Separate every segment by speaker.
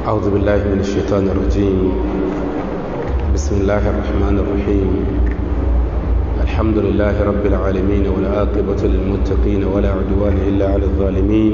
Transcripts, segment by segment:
Speaker 1: أعوذ بالله من الشيطان الرجيم بسم الله الرحمن الرحيم الحمد لله رب العالمين والعاقبة للمتقين ولا عدوان إلا على الظالمين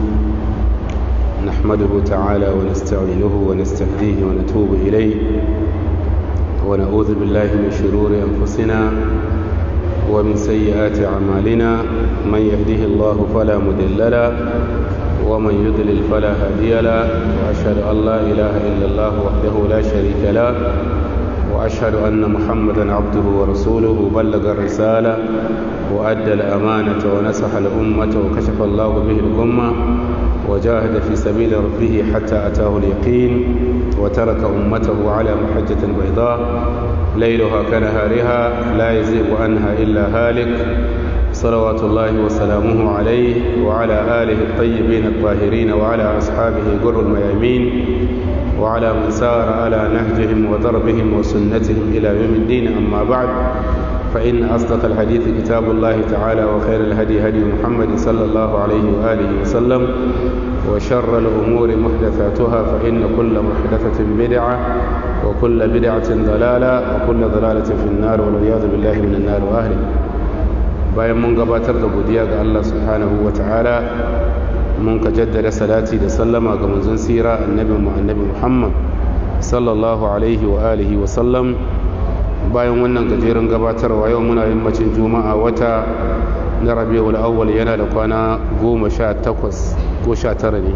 Speaker 1: نحمده تعالى ونستعينه ونستهديه ونتوب إليه ونعوذ بالله من شرور أنفسنا ومن سيئات أعمالنا من يهده الله فلا مضل له ومن يضلل فلا هادي له وأشهد أن لا إله إلا الله وحده لا شريك له وأشهد أن محمدا عبده ورسوله بلغ الرسالة وأدى الأمانة ونصح الأمة وكشف الله به الأمة وجاهد في سبيل ربه حتى أتاه اليقين وترك أمته على محجة بيضاء ليلها كنهارها لا يزيغ عنها إلا هالك صلوات الله وسلامه عليه وعلى آله الطيبين الطاهرين وعلى أصحابه جر الميامين وعلى من سار على نهجهم وضربهم وسنتهم إلى يوم الدين أما بعد فإن أصدق الحديث كتاب الله تعالى وخير الهدي هدي محمد صلى الله عليه وآله وسلم وشر الأمور محدثاتها فإن كل محدثة بدعة وكل بدعة ضلالة وكل ضلالة في النار والعياذ بالله من النار وأهله bayan mun gabatar da godiya ga Allah subhanahu wa ta'ala mun ka jaddada salati da sallama ga manzon sira annabi mu annabi Muhammad sallallahu alaihi wa alihi wa sallam bayan wannan gajeren gabatarwa yau muna yammacin juma'a wata na rabiul awwal yana da kwana goma sha takwas ko sha tara ne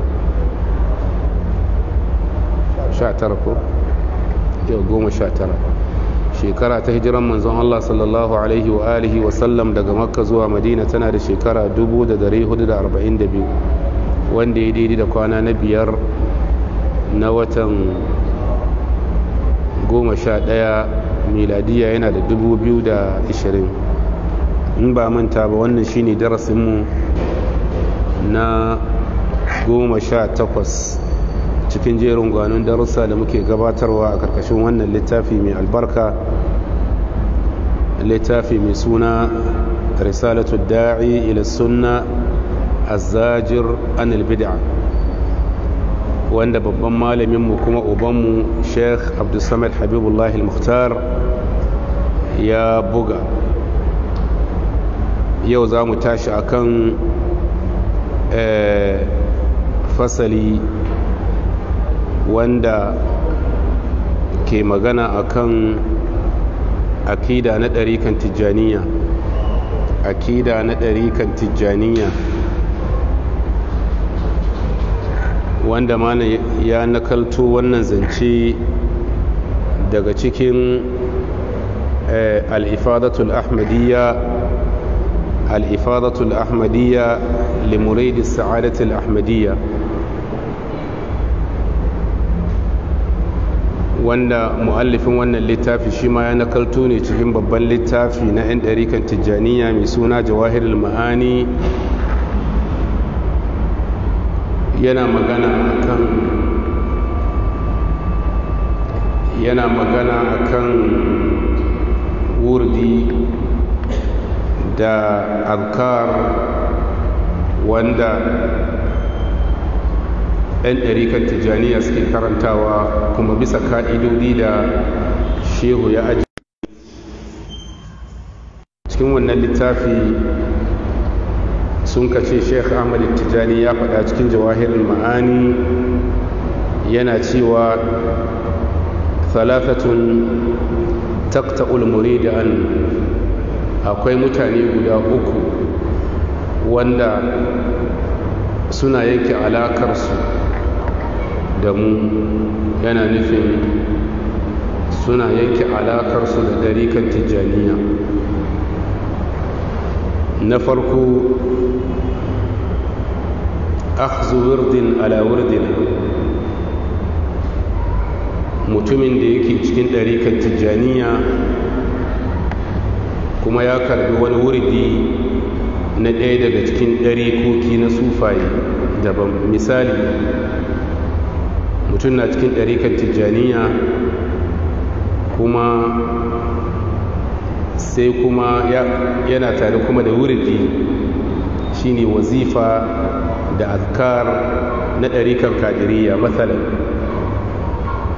Speaker 1: sha tara ko yau goma sha tara shekara ta hijiran manzon Allah sallallahu alaihi wa alihi wa sallam daga makka zuwa madina tana da shekara 1442 wanda ya daidai da kwana na biyar na watan 11 miladiya yana da 2020 in ba manta ba wannan shine darasinmu na 18 cikin jerin gwanon darussa da muke gabatarwa a karkashin wannan littafi mai albarka littafi mai suna risalatu da'i ila sunna azajir anil bid'a wanda babban malaminmu kuma ubanmu sheikh abdulsamad habibullahi al-mukhtar ya buga yau za mu tashi akan fasali wanda ke magana akan akida na ɗarikan tijjaniya akida na ɗarikan tijjaniya wanda mana ya nakalto wannan zance daga cikin al'ifadatul ahmadiyya al'ifadatul ahmadiyya limuridi sa'adatul ahmadiyya wanda mu'allifin wannan littafi shi ma ya nakalto ne cikin babban littafi na 'yan ɗarikan tijjaniya mai suna jawahirul ma'ani yana magana akan yana magana akan wurdi da alkar wanda 'yan ɗarikan tijjaniya suke karantawa kuma bisa ka'idodi da shehu ya aji cikin wannan littafi sun kace sheikh ahmad tijjani ya faɗa cikin jawahirin ma'ani yana cewa thalathatun taqta'ul murid an akwai mutane guda uku wanda suna yanke alakarsu da mu yana nufin suna yanke alakarsu da dariƙar tijjaniya na farko akhzu wirdin ala wirdin mutumin da yake cikin ɗariƙar tijjaniya kuma ya karbi wani wurdi na ɗaya daga cikin ɗarikoki na sufaye daban misali mutum na cikin ɗarikar tijjaniya kuma sai kuma yana tare kuma da wurdi shine wazifa da azkar na ɗarikar kadiriya matsalan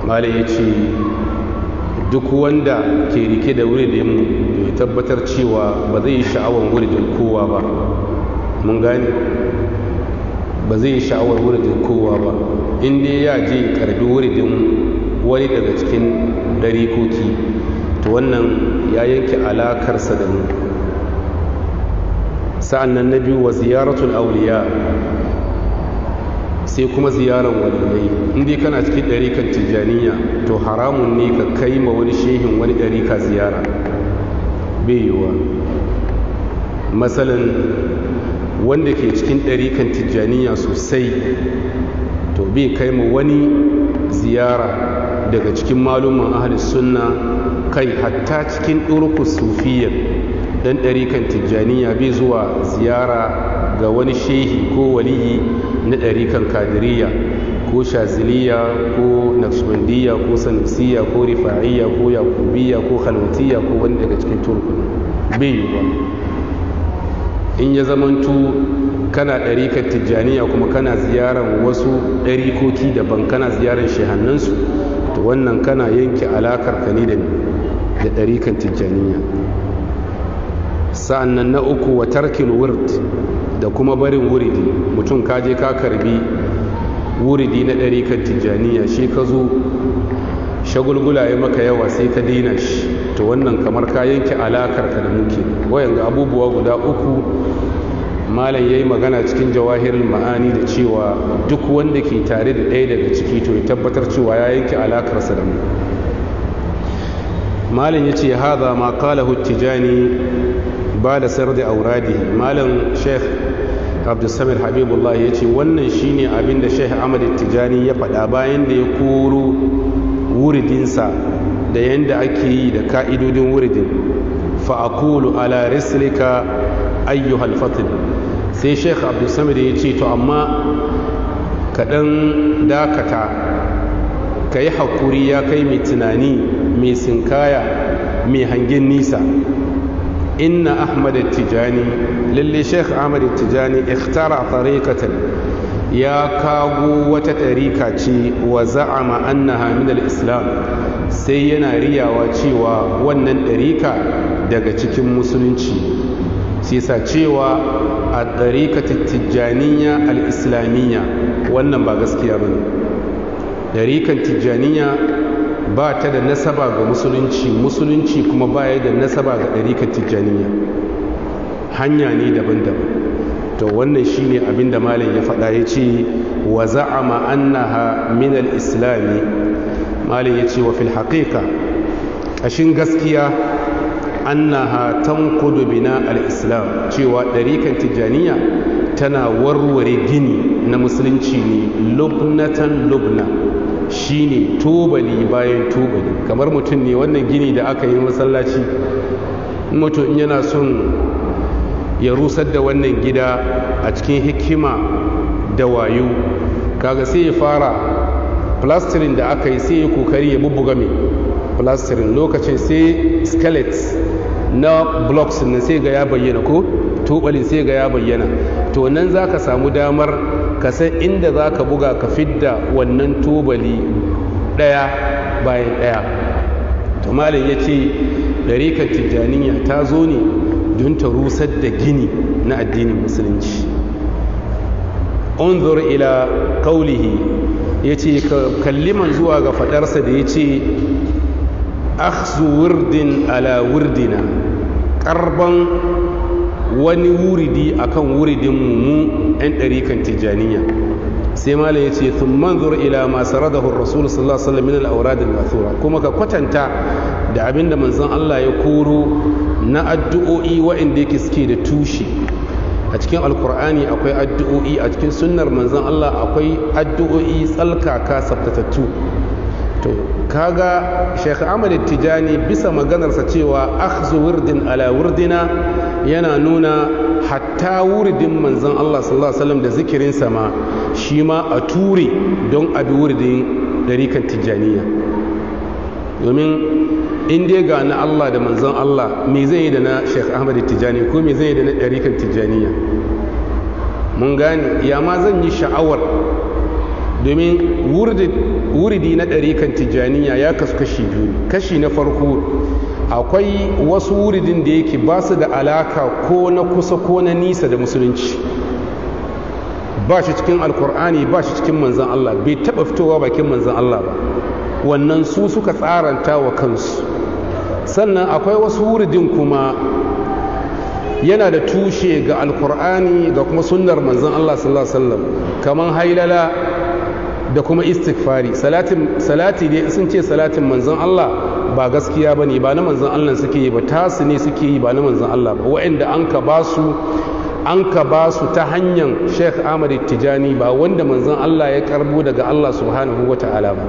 Speaker 1: malai ya ce duk wanda ke rike da wuridin bai tabbatar cewa ba zai yi sha'awar wuridin kowa ba mun gane ba zai yi sha'awar wuridin kowa ba inda ya je karbi wuridin wani daga cikin ɗarikoki to wannan ya yanke alakarsa da mu sa'an nan na biyu wa ziyaratul auliya sai kuma ziyarar waliyai inda kana cikin ɗarikan tijjaniya to haramun ne ka kai ma wani shehin wani ɗarika ziyara bai yiwuwa matsalan wanda ke cikin ɗarikan tijjaniya sosai to bai kai ma wani ziyara daga cikin malumin ahalis sunna kai hatta cikin ɗurkus sufiyar dan ɗarikan tijjaniya bai zuwa ziyara ga wani shehi ko waliyi na ɗarikan kadiriya ko shaziliya ko naqshbandiyya ko sanusiya ko rifa'iyya ko yakubiyya ko khalwatiyya ko wani daga cikin turkun bai yi ba in ya zamantu kana ɗarikan tijjaniya kuma kana ziyarar wasu ɗarikoki daban kana ziyarar shehannansu to wannan kana yanke alakar ka ne da ɗarikan tijjaniya sa'an nan na uku wa tarkin wird da kuma barin wuridi mutum kaje ka karbi wuridi na ɗarikan tijjaniya shi ka zo shagulgula ya maka yawa sai ka daina shi to wannan kamar ka yanke alakar ka da muke wayan ga abubuwa guda uku malam ya yi magana cikin jawahirin ma'ani da cewa duk wanda ke tare da ɗaya daga ciki to ya tabbatar cewa ya yanke alakarsa da mu malam ya ce haza ma kalahu tijani ba da sayar da auradi malam sheikh abdulsamir habibullah ya ce wannan shine abin da sheikh ahmad tijani ya faɗa bayan da ya koro wuridinsa da yadda ake yi da ka'idodin wuridin fa'akulu ala rislika ayyuhal fatil sai sheikh abdulsamir ya ce to amma kaɗan dakata ka yi haƙuri ya kai mai tunani mai sinkaya mai hangen nisa inna ahmad tijani lalle sheikh ahmad tijani ikhtara tariqatan ya kago wata tarika ce wa za'ama annaha min al-islam sai yana riyawa cewa wannan tarika daga cikin musulunci sai sa cewa a tariqatit tijaniya al-islamiyya wannan ba gaskiya bane tarikan tijaniya ba ta da nasaba ga musulunci musulunci kuma ba ya da nasaba ga ɗarikar tijjaniya hanya ne daban-daban to wannan shine abin da malam ya faɗa ya ce wa za'ama annaha min al-islami malam ya ce wa fil haqiqa ƙashin gaskiya annaha tanqudu bina al-islam cewa ɗarikan tijjaniya tana warware gini na musulunci ne lubnatan lubna shine tubali bayan tubali kamar mutum ne wannan gini da aka yi masallaci mutum yana son ya rusar da wannan gida a cikin hikima da wayo kaga sai ya fara plastirin da aka yi sai ya kokari ya bubbuga mai plastirin lokacin sai skelet na blocks na sai ga ya bayyana ko tubalin sai ga ya bayyana to nan za ka samu damar ka san inda za ka buga ka fidda wannan tubali ɗaya bayan ɗaya to malin ya ce ɗarikar tijjaniya ta zo ne don ta rusar da gini na addinin musulunci unzur ila kaulihi ya ce kalliman zuwa ga faɗarsa da ya ce akhzu wurdin ala wurdina ƙarban wani wuridi akan wuridin mu 'yan ɗarikan tijjaniya sai malam ya ce sun manzur ila masu radahun rasulun sallallahu alaihi wasallam min al-auradil mathura kuma ka kwatanta da abin da manzon Allah ya koro na addu'o'i waɗanda yake suke da tushe a cikin alkur'ani akwai addu'o'i a cikin sunnar manzon Allah akwai addu'o'i tsalkaka tsaftatattu to kaga Sheikh Ahmad Tijani bisa maganarsa cewa akhzu wurdin ala wurdina yana nuna hatta wuridin manzon Allah sallallahu alaihi wasallam da zikirin sama shi ma a ture don abi wuridin darikan tijaniya domin in dai ga na Allah da manzon Allah me zai yi da na Sheikh Ahmad Tijani ko me zai yi da na darikan tijaniya mun gane ya ma zan yi sha'awar domin wuridi na ɗarikan tijjaniya ya kasu kashi biyu kashi na farko akwai wasu wuridin da yake ba su da alaka ko na kusa ko na nisa da musulunci ba shi cikin alkur'ani ba shi cikin manzan Allah bai taɓa fitowa bakin manzan Allah ba wannan su suka tsaranta wa kansu sannan akwai wasu wuridin kuma yana da tushe ga alkur'ani ga kuma sunnar manzan Allah sallallahu alaihi wasallam kaman hailala da kuma istighfari salatin salati dai sun ce salatin manzan Allah ba gaskiya bane ba na manzan Allah suke yi ba tasu ne suke yi ba na manzan Allah ba wa'anda an ka ba su an ka ba su ta hanyar Sheikh Ahmad Tijani ba wanda manzan Allah ya karbo daga Allah subhanahu wata'ala ba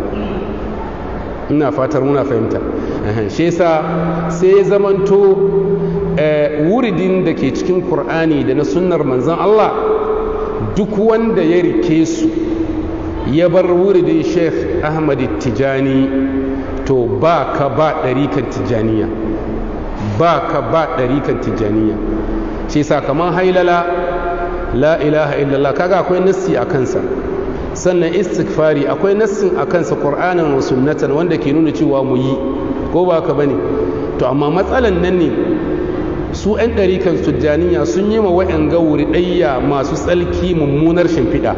Speaker 1: ina fatar muna fahimta shi yasa sai ya zamanto wuridin da ke cikin Kur'ani da na sunnar manzan Allah duk wanda ya rike su ya bar wuridin Sheikh Ahmad Tijani to ba ka ba ɗarikan tijaniya ba ka ba ɗarikan tijaniya shi sakamakon hailala la ilaha illallah kaga akwai nassi a kansa sannan istighfari akwai nassin a kansa qur'anin wa sunnatan wanda ke nuna cewa mu yi ko ba ka bane to amma matsalan nan ne su 'yan ɗarikan tijaniya sun yi ma wa'yan gawuri ɗayya masu tsalki mummunar shimfiɗa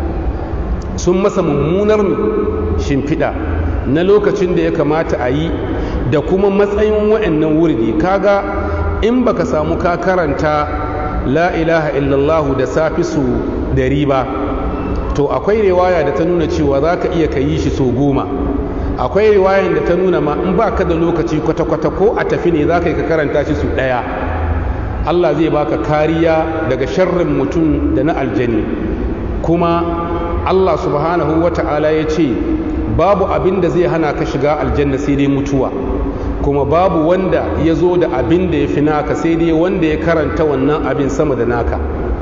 Speaker 1: sun masa mummunar shimfiɗa na lokacin da ya kamata a yi da kuma matsayin wa'annan wurdi kaga in baka samu ka karanta la ilaha illallahu da safi su dari ba to akwai riwaya da ta nuna cewa za ka iya ka yi shi so goma akwai riwayan da ta nuna ma in ba ka da lokaci kwata-kwata ko a tafi ne za ka yi ka karanta shi su ɗaya Allah zai baka kariya daga sharrin mutum da na aljani kuma Allah subhanahu wa ta'ala ya ce babu abin da zai hana ka shiga aljanna sai dai mutuwa kuma babu wanda ya zo da abin da ya fi naka sai dai wanda ya karanta wannan abin sama da naka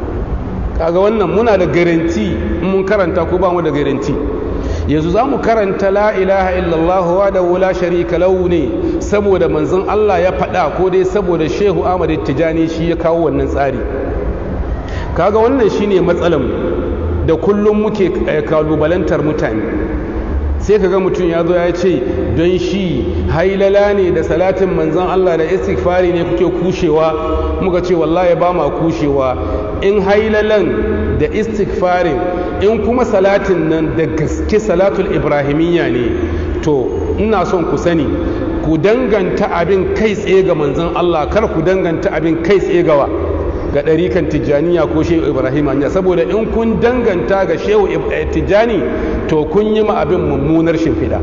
Speaker 1: kaga wannan muna da garanti mun karanta ko ba mu da garanti yanzu za mu karanta la ilaha illallah wa da wula sharika lahu ne saboda manzon Allah ya faɗa ko dai saboda shehu Ahmad Tijani shi ya kawo wannan tsari kaga wannan shine matsalan da kullum muke kalubalantar mutane sai ka ga mutum ya zo ya ce don shi hailala ne da salatin manzan Allah da istighfari ne kuke kushewa muka ce wallahi ba ma kushewa in hailalan da istighfarin in kuma salatin nan da gaske salatul ibrahimiyya ne to ina son ku sani ku danganta abin kai tsaye ga manzan Allah kar ku danganta abin kai tsaye gawa ga ɗarikan tijjaniya ko shehu ibrahim anya saboda in kun danganta ga shehu tijjani to kun yi ma abin mummunar shimfiɗa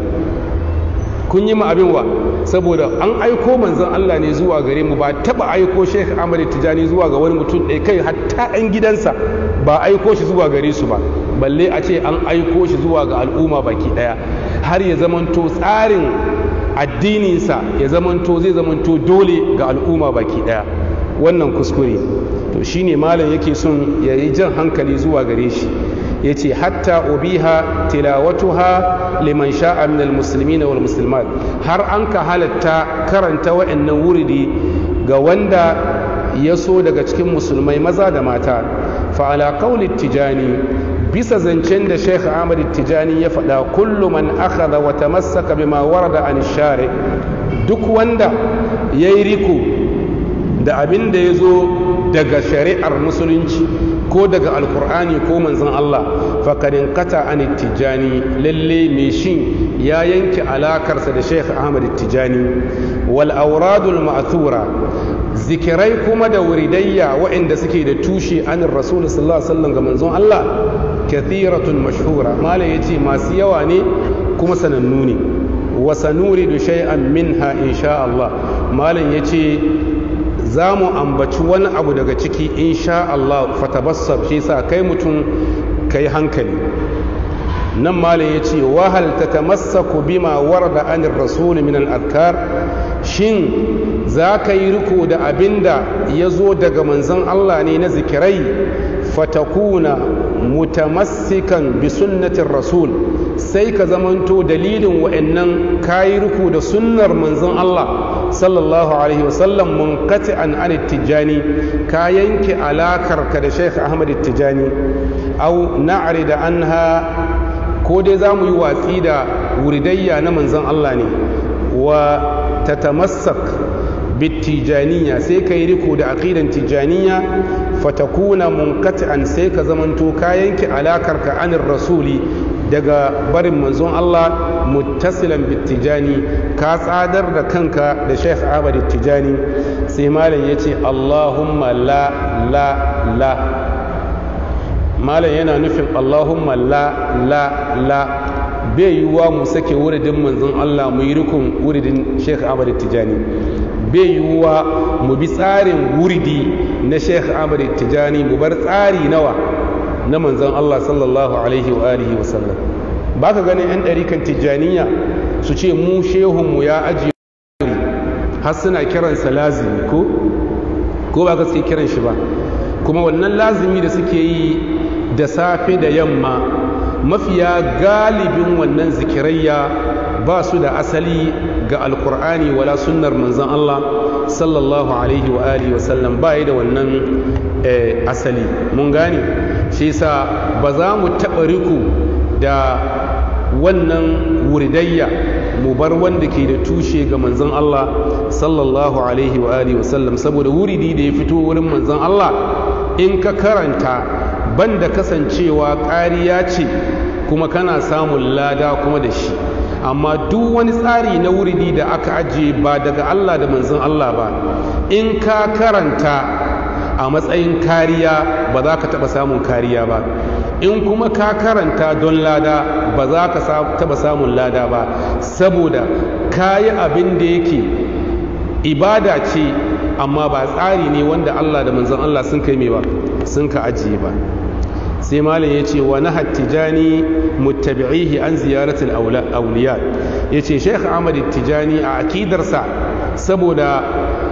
Speaker 1: kun yi ma abin wa saboda an aiko manzon Allah ne zuwa gare mu ba taba aiko shehu ahmad tijjani zuwa ga wani mutum ɗaya kai hatta ɗan gidansa ba aiko shi zuwa gare su ba balle a ce an aiko shi zuwa ga al'umma baki ɗaya har ya zamanto tsarin addininsa ya zamanto zai zamanto dole ga al'umma baki ɗaya wannan kuskure to shine malam yake son ya yi jan hankali zuwa gare shi ya ce hatta ubiha tilawatuha liman sha'a min almuslimina wal muslimat har an ka halatta karanta wa'annan wuridi ga wanda ya so daga cikin musulmai maza da mata fa ala qawli tijani bisa zancen da Sheikh Ahmad Tijani ya faɗa kullu man akhadha wa tamassaka bima warada an shari duk wanda yayi riko da abin da ya zo daga shari'ar musulunci ko daga alkur'ani ko manzon Allah fakarin kata an tijani lalle mai shin ya yanke alakarsa da Sheikh Ahmad Tijani wal auradul ma'thura zikirai kuma da wuridayya waɗanda suke da tushe anin rasul sallallahu alaihi wasallam ga manzon Allah kathiratun mashhura malam yace masu yawa ne kuma sanannu ne wa sanuridu shay'an minha insha Allah malam yace za mu ambaci wani abu daga ciki insha Allah fatabassar shi sa kai mutum kai hankali nan malam ya ce wahal ta tamassaku bima warda anir rasul min al-adkar shin za ka yi riko da abinda ya zo daga manzon Allah ne na zikirai fatakuna mutamassikan bi sunnatin rasul sai ka zamanto dalilin wa'annan kayi riko da sunnar manzon Allah sallallahu alaihi wasallam munkati an an tijani ka yanke alakar ka da Sheikh Ahmad Tijani au na'rida anha ko dai za mu yi watsi da wuridayya na manzon Allah ne wa tatamassak bitijaniya sai ka yi riko da aqidan tijaniya fatakuna munqati'an sai ka zamanto ka yanke alakar ka anir rasuli daga barin manzon Allah muttasilan bitijani ka tsadar da kanka da Sheikh Ahmad Tijani sai malam yace Allahumma la la la malam yana nufin Allahumma la la la bai yiwuwa mu sake wuridin manzon Allah mu yi rikon wuridin Sheikh Ahmad Tijani bai yiwuwa mu bi tsarin wuridi na Sheikh Ahmad Tijani mu bar tsari nawa na manzon Allah sallallahu alaihi wa alihi wa sallam baka ganin yan ɗarikan tijaniya su ce mu shehunmu ya ajiye har suna kiransa lazimi ko ko ba ka suke kiran shi ba kuma wannan lazimi da suke yi da safe da yamma mafiya galibin wannan zikirayya ba su da asali ga alkur'ani wala sunnar manzon Allah sallallahu alaihi wa alihi wa sallam ba da wannan asali mun gane shi yasa ba za mu taɓa riku da wannan wuridayya mu bar wanda ke da tushe ga manzon Allah sallallahu alaihi wa alihi wa sallam saboda wuridi da ya fito wurin manzon Allah in ka karanta banda kasancewa ƙariya ce kuma kana samun lada kuma da shi amma duk wani tsari na wuridi da aka ajiye ba daga Allah da manzon Allah ba in ka karanta a matsayin kariya ba za ka taɓa samun kariya ba in kuma ka karanta don lada ba za ka taɓa samun lada ba saboda ka yi abin da yake ibada ce amma ba tsari ne wanda Allah da manzon Allah sun kai mai ba sun ka ajiye ba sai malam ya ce wa na hattijani muttabi'ihi an ziyaratul auliya ya ce sheikh ahmad tijani a akidarsa saboda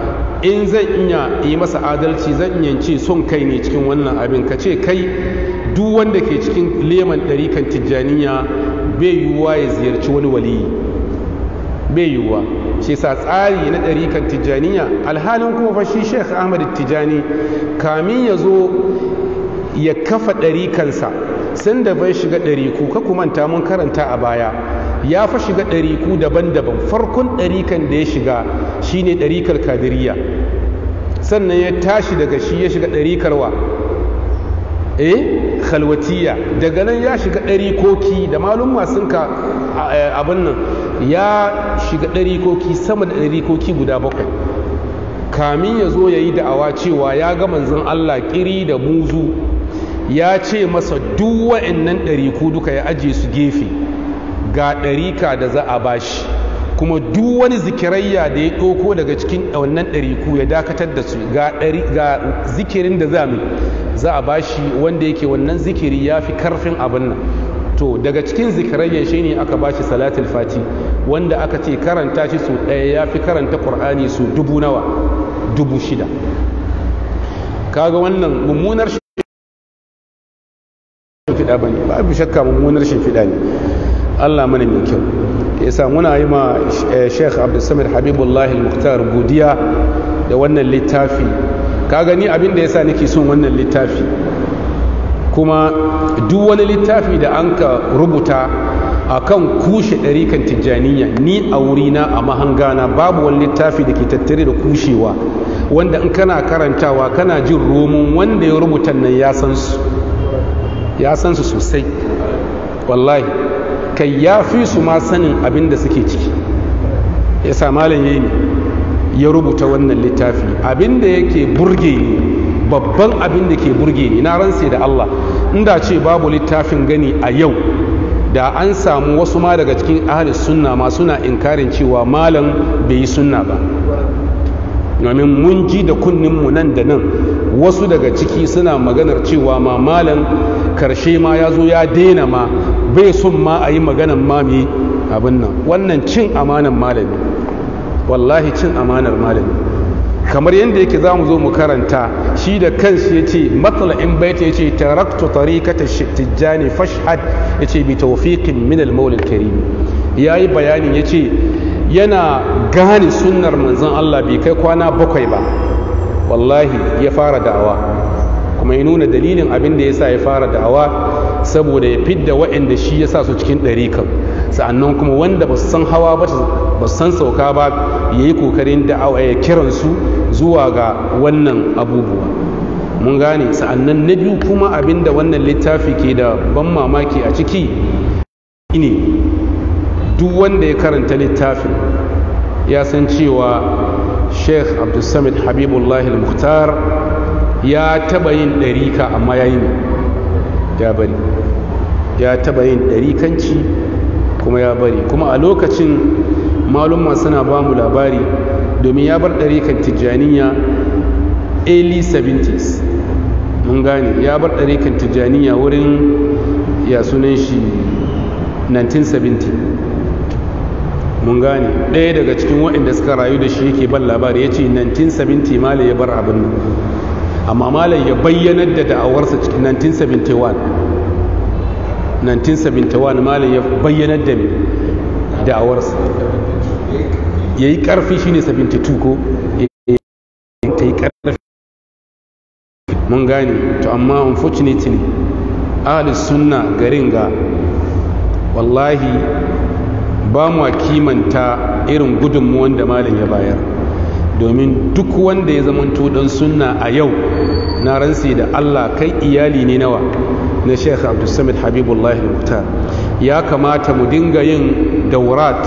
Speaker 1: in zan iya yi masa adalci zan iya ce son kai ne cikin wannan abin ka ce kai duk wanda ke cikin leman ɗarikan tijjaniya bai yiwuwa ya ziyarci wani waliyi bai yiwuwa shi sa tsari na ɗarikan tijjaniya alhalin kuma fa shi sheikh ahmad tijjani kamin ya zo ya kafa ɗarikansa sun da bai shiga ɗariku ka kumanta mun karanta a baya ya fa shiga ɗariku daban-daban farkon ɗarikan da ya shiga shine ɗarikar kadiriya sannan ya tashi daga shi ya shiga ɗarikar wa eh khalwatiya daga nan ya shiga ɗarikoki da malum sun ka abin nan ya shiga ɗarikoki sama da ɗarikoki guda bakwai kamin ya zo ya yi da'awa cewa ya ga manzon Allah kiri da muzu ya ce masa duk wa'annan ɗariku duka ya aje su gefe ga ɗarika da za a bashi kuma duk wani zikirayya da ya ɗauko daga cikin wannan ɗariku ya dakatar da su ga zikirin da za mu za a bashi wanda yake wannan zikiri ya fi karfin abin nan to daga cikin zikirayya shi ne aka bashi salatul fati wanda aka ce karanta shi su ɗaya ya fi karanta ƙur'ani su dubu nawa dubu shida kaga wannan mummunar shimfiɗa ba ne babu shakka mummunar shimfiɗa ne allah mana mai kyau ya sa muna yi ma sheikh abdulsamir habibullahi al-muhtar godiya da wannan littafi ka gani abin da ya sa nake son wannan littafi kuma duk wani littafi da an ka rubuta a kan kushe ɗarikan tijjaniya ni a wurina a mahangana babu wani littafi da ke tattare da kushewa wanda in kana karantawa kana jin romun wanda ya rubuta nan ya san su ya san su sosai wallahi kai ya fi su ma sanin abin da suke ciki ya sa malam yayi ne ya rubuta wannan littafi abin da yake burge ni babban abin da ke burge ni na ransa da Allah inda ce babu littafin gani a yau da an samu wasu ma daga cikin ahli sunna ma suna inkarin cewa malam bai yi sunna ba domin mun ji da kunninmu nan da nan wasu daga ciki suna maganar cewa ma malam karshe ma ya zo ya daina ma bai son ma a yi maganan ma mai abin nan wannan cin amanan malami wallahi cin amanar malami kamar yadda yake za mu zo mu karanta shi da kansu ya ce matsala'in baita ya ce taraktu tarikata tijjani fashhad ya ce bi tawfiqin min al-maulid karim ya yi bayanin ya ce yana gane sunnar manzon Allah bai kai kwana bakwai ba wallahi ya fara da'awa kuma ya nuna dalilin abin da ya sa ya fara da'awa saboda ya fidda waɗanda shi ya sa su cikin ɗarikan sa'annan kuma wanda ba su san hawa ba ba su san sauka ba ya yi kokarin da'awa ya kiransu zuwa ga wannan abubuwa mun gane sa'annan na biyu kuma abinda wannan littafi ke da ban mamaki a ciki ne duk wanda ya karanta littafin ya san cewa sheikh abdulsamid habibullahi al-muhtar ya taba yin ɗarika amma ya yi ya bari ya taba yin ɗarikanci kuma ya bari kuma a lokacin malumma suna ba mu labari domin ya bar ɗarikan tijjaniya early 70s mun gane ya bar ɗarikan tijjaniya wurin ya sunan shi 1970 mun gane ɗaya daga cikin waɗanda suka rayu da shi yake ban labari ya ce 1970 malai ya bar abin nan amma malai ya bayyanar da da'awarsa cikin 1971 1971 malai ya bayyanar da da'awarsa ya yi ƙarfi shi ne 72 ko ta yi ƙarfi mun gane to amma unfortunately ahalis sunna garin ga wallahi ba mu kimanta irin gudunmuwan da malam ya bayar domin duk wanda ya zamanto dan sunna a yau na ransi da Allah kai iyali ne nawa na Sheikh Abdulsamid Habibullahi Mukhtar ya kamata mu dinga yin daurat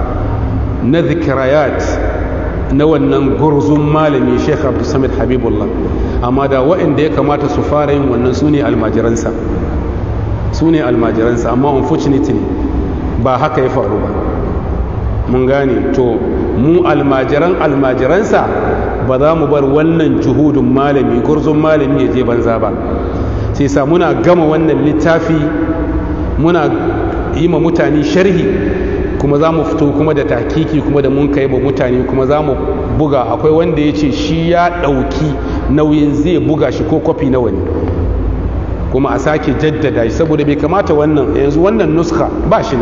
Speaker 1: na zikirayat na wannan gurzun malami Sheikh Abdulsamid Habibullah amma da waɗanda ya kamata su fara yin wannan su ne almajiransa su ne almajiransa amma unfortunately ba haka ya faru ba mun gane to mu almajiran almajiransa ba za mu bar wannan juhudun malami gurzun malami ya je banza ba sai sa muna gama wannan littafi muna yi ma mutane sharhi kuma za mu fito kuma da takiki kuma da mun kai ba mutane kuma za mu buga akwai wanda ya ce shi ya ɗauki nauyin zai buga shi ko kwafi na wani kuma a sake jaddada shi saboda bai kamata wannan yanzu wannan nuska ba shi ne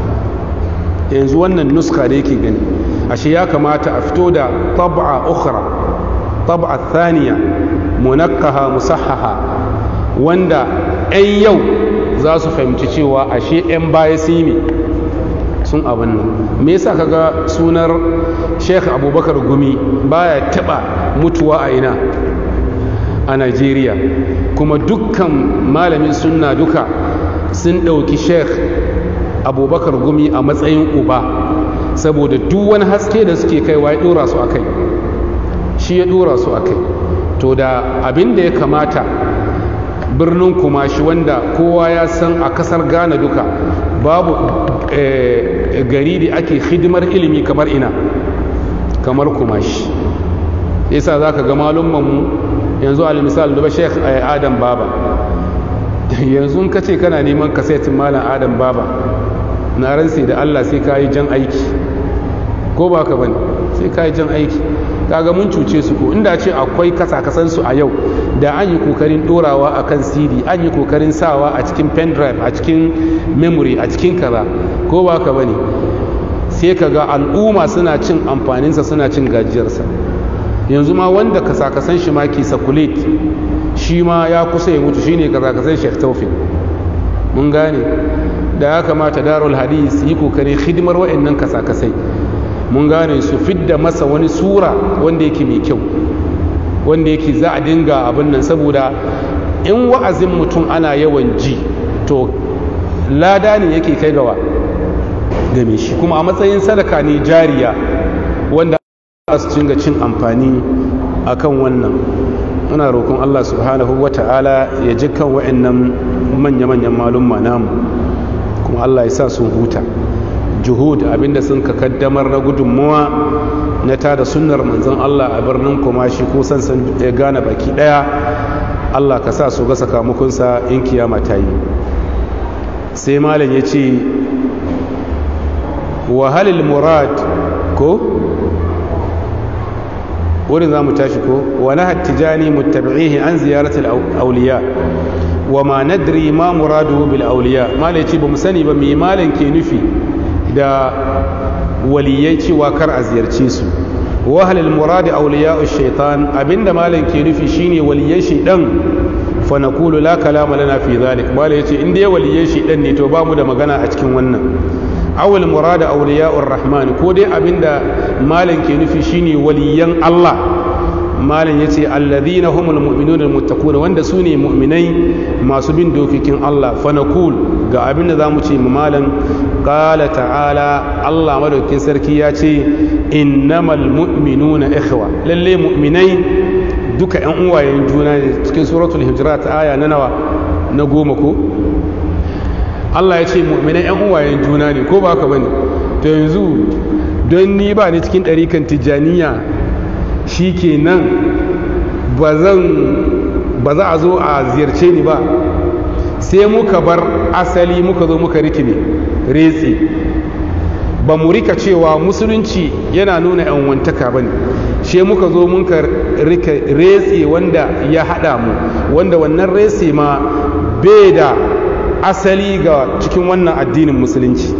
Speaker 1: yanzu wannan nuska da yake gani ashe ya kamata a fito da tab'a ukhra tab'a thaniya munakkaha musahhaha wanda 'yan yau za su fahimci cewa ashe 'yan baya sun yi sun abin nan me yasa kaga sunar sheikh abubakar gumi baya taba mutuwa a ina a Najeriya kuma dukkan malamin sunna duka sun ɗauki sheikh abubakar gumi a matsayin uba saboda duk wani haske da suke kaiwa ya ɗora su a kai shi ya ɗora su a kai to da abin da ya kamata birnin kumashi wanda kowa ya san a kasar ghana duka babu gari da ake hidimar ilimi kamar ina kamar kumashi yasa za ka ga malummanmu yanzu alimisal duba sheikh adam baba yanzu ka ce kana neman kasetin malam adam baba na ransa da allah sai ka yi jan aiki ko ba ka bane sai ka yi jan aiki kaga mun cuce su ko inda ce akwai kasa-kasansu a yau da an yi kokarin dorawa a kan cd an yi kokarin sawa a cikin pendrive a cikin memory a cikin kaza ko ba ka bane sai ka ga al'umma suna cin amfaninsa suna cin gajiyarsa yanzu ma wanda kasa-kasan shi ma ke sakulet shi ma ya kusa ya mutu shine kasa-kasan shek taufik mun gane da ya kamata darul hadis yi kokarin hidimar wa'annan kasa-kasai mun gane su fidda masa wani sura wanda yake mai kyau wanda yake za a dinga abin nan saboda in wa'azin mutum ana yawan ji to lada ne yake kai gawa game shi kuma a matsayin sadaka ne jariya wanda su cinga cin amfani akan wannan muna roƙon Allah subhanahu wa ta'ala ya ji kan wa'annan manya-manyan malumma namu kuma Allah ya sa sun huta juhud abinda sun ka kaddamar na gudunmuwa na tada sunnar manzon Allah a birnin kumashi ko sansan ya gane baki daya Allah ka sa su ga sakamakonsa in kiyama ta yi sai malam ya ce wahalil murad ko wurin za mu tashi ko wani hattijani mutabi'ihi an ziyaratul auliya wa ma nadri ma muradu bil auliya malam ya ce ba mu sani ba mai malam ke nufi da waliyai cewa kar a ziyarce su wahalil muradi auliya shaitan abinda malam ke nufi shine waliyan shaitan fa naqulu la kalama lana fi dhalik bala yace in dai waliyan shi dan ne to ba mu da magana a cikin wannan awul murada awliya'ur rahman ko dai abinda malam ke nufi shine waliyan Allah malam yace alladhina humul mu'minuna almuttaqun wanda su ne mu'minai masu bin dokokin Allah fa naqul ga abinda zamu ce mu malam qala ta'ala Allah madaukin sarki ya ce innamal mu'minuna ikhwa lalle mu'minai duka yan uwayen juna ne cikin suratul hujurat aya na nawa na goma ko Allah ya ce mu'minai yan uwayen juna ne ko ba ka bane to yanzu don ni ba ni cikin ɗarikan tijjaniya shi ke nan ba za a zo a ziyarce ni ba sai muka bar asali muka zo muka rikine retsi ba mu rika cewa musulunci yana nuna yan wantaka ba ne she muka zo muka rika retsi wanda ya haɗa mu wanda wannan retsi ma bai da asali ga cikin wannan addinin musulunci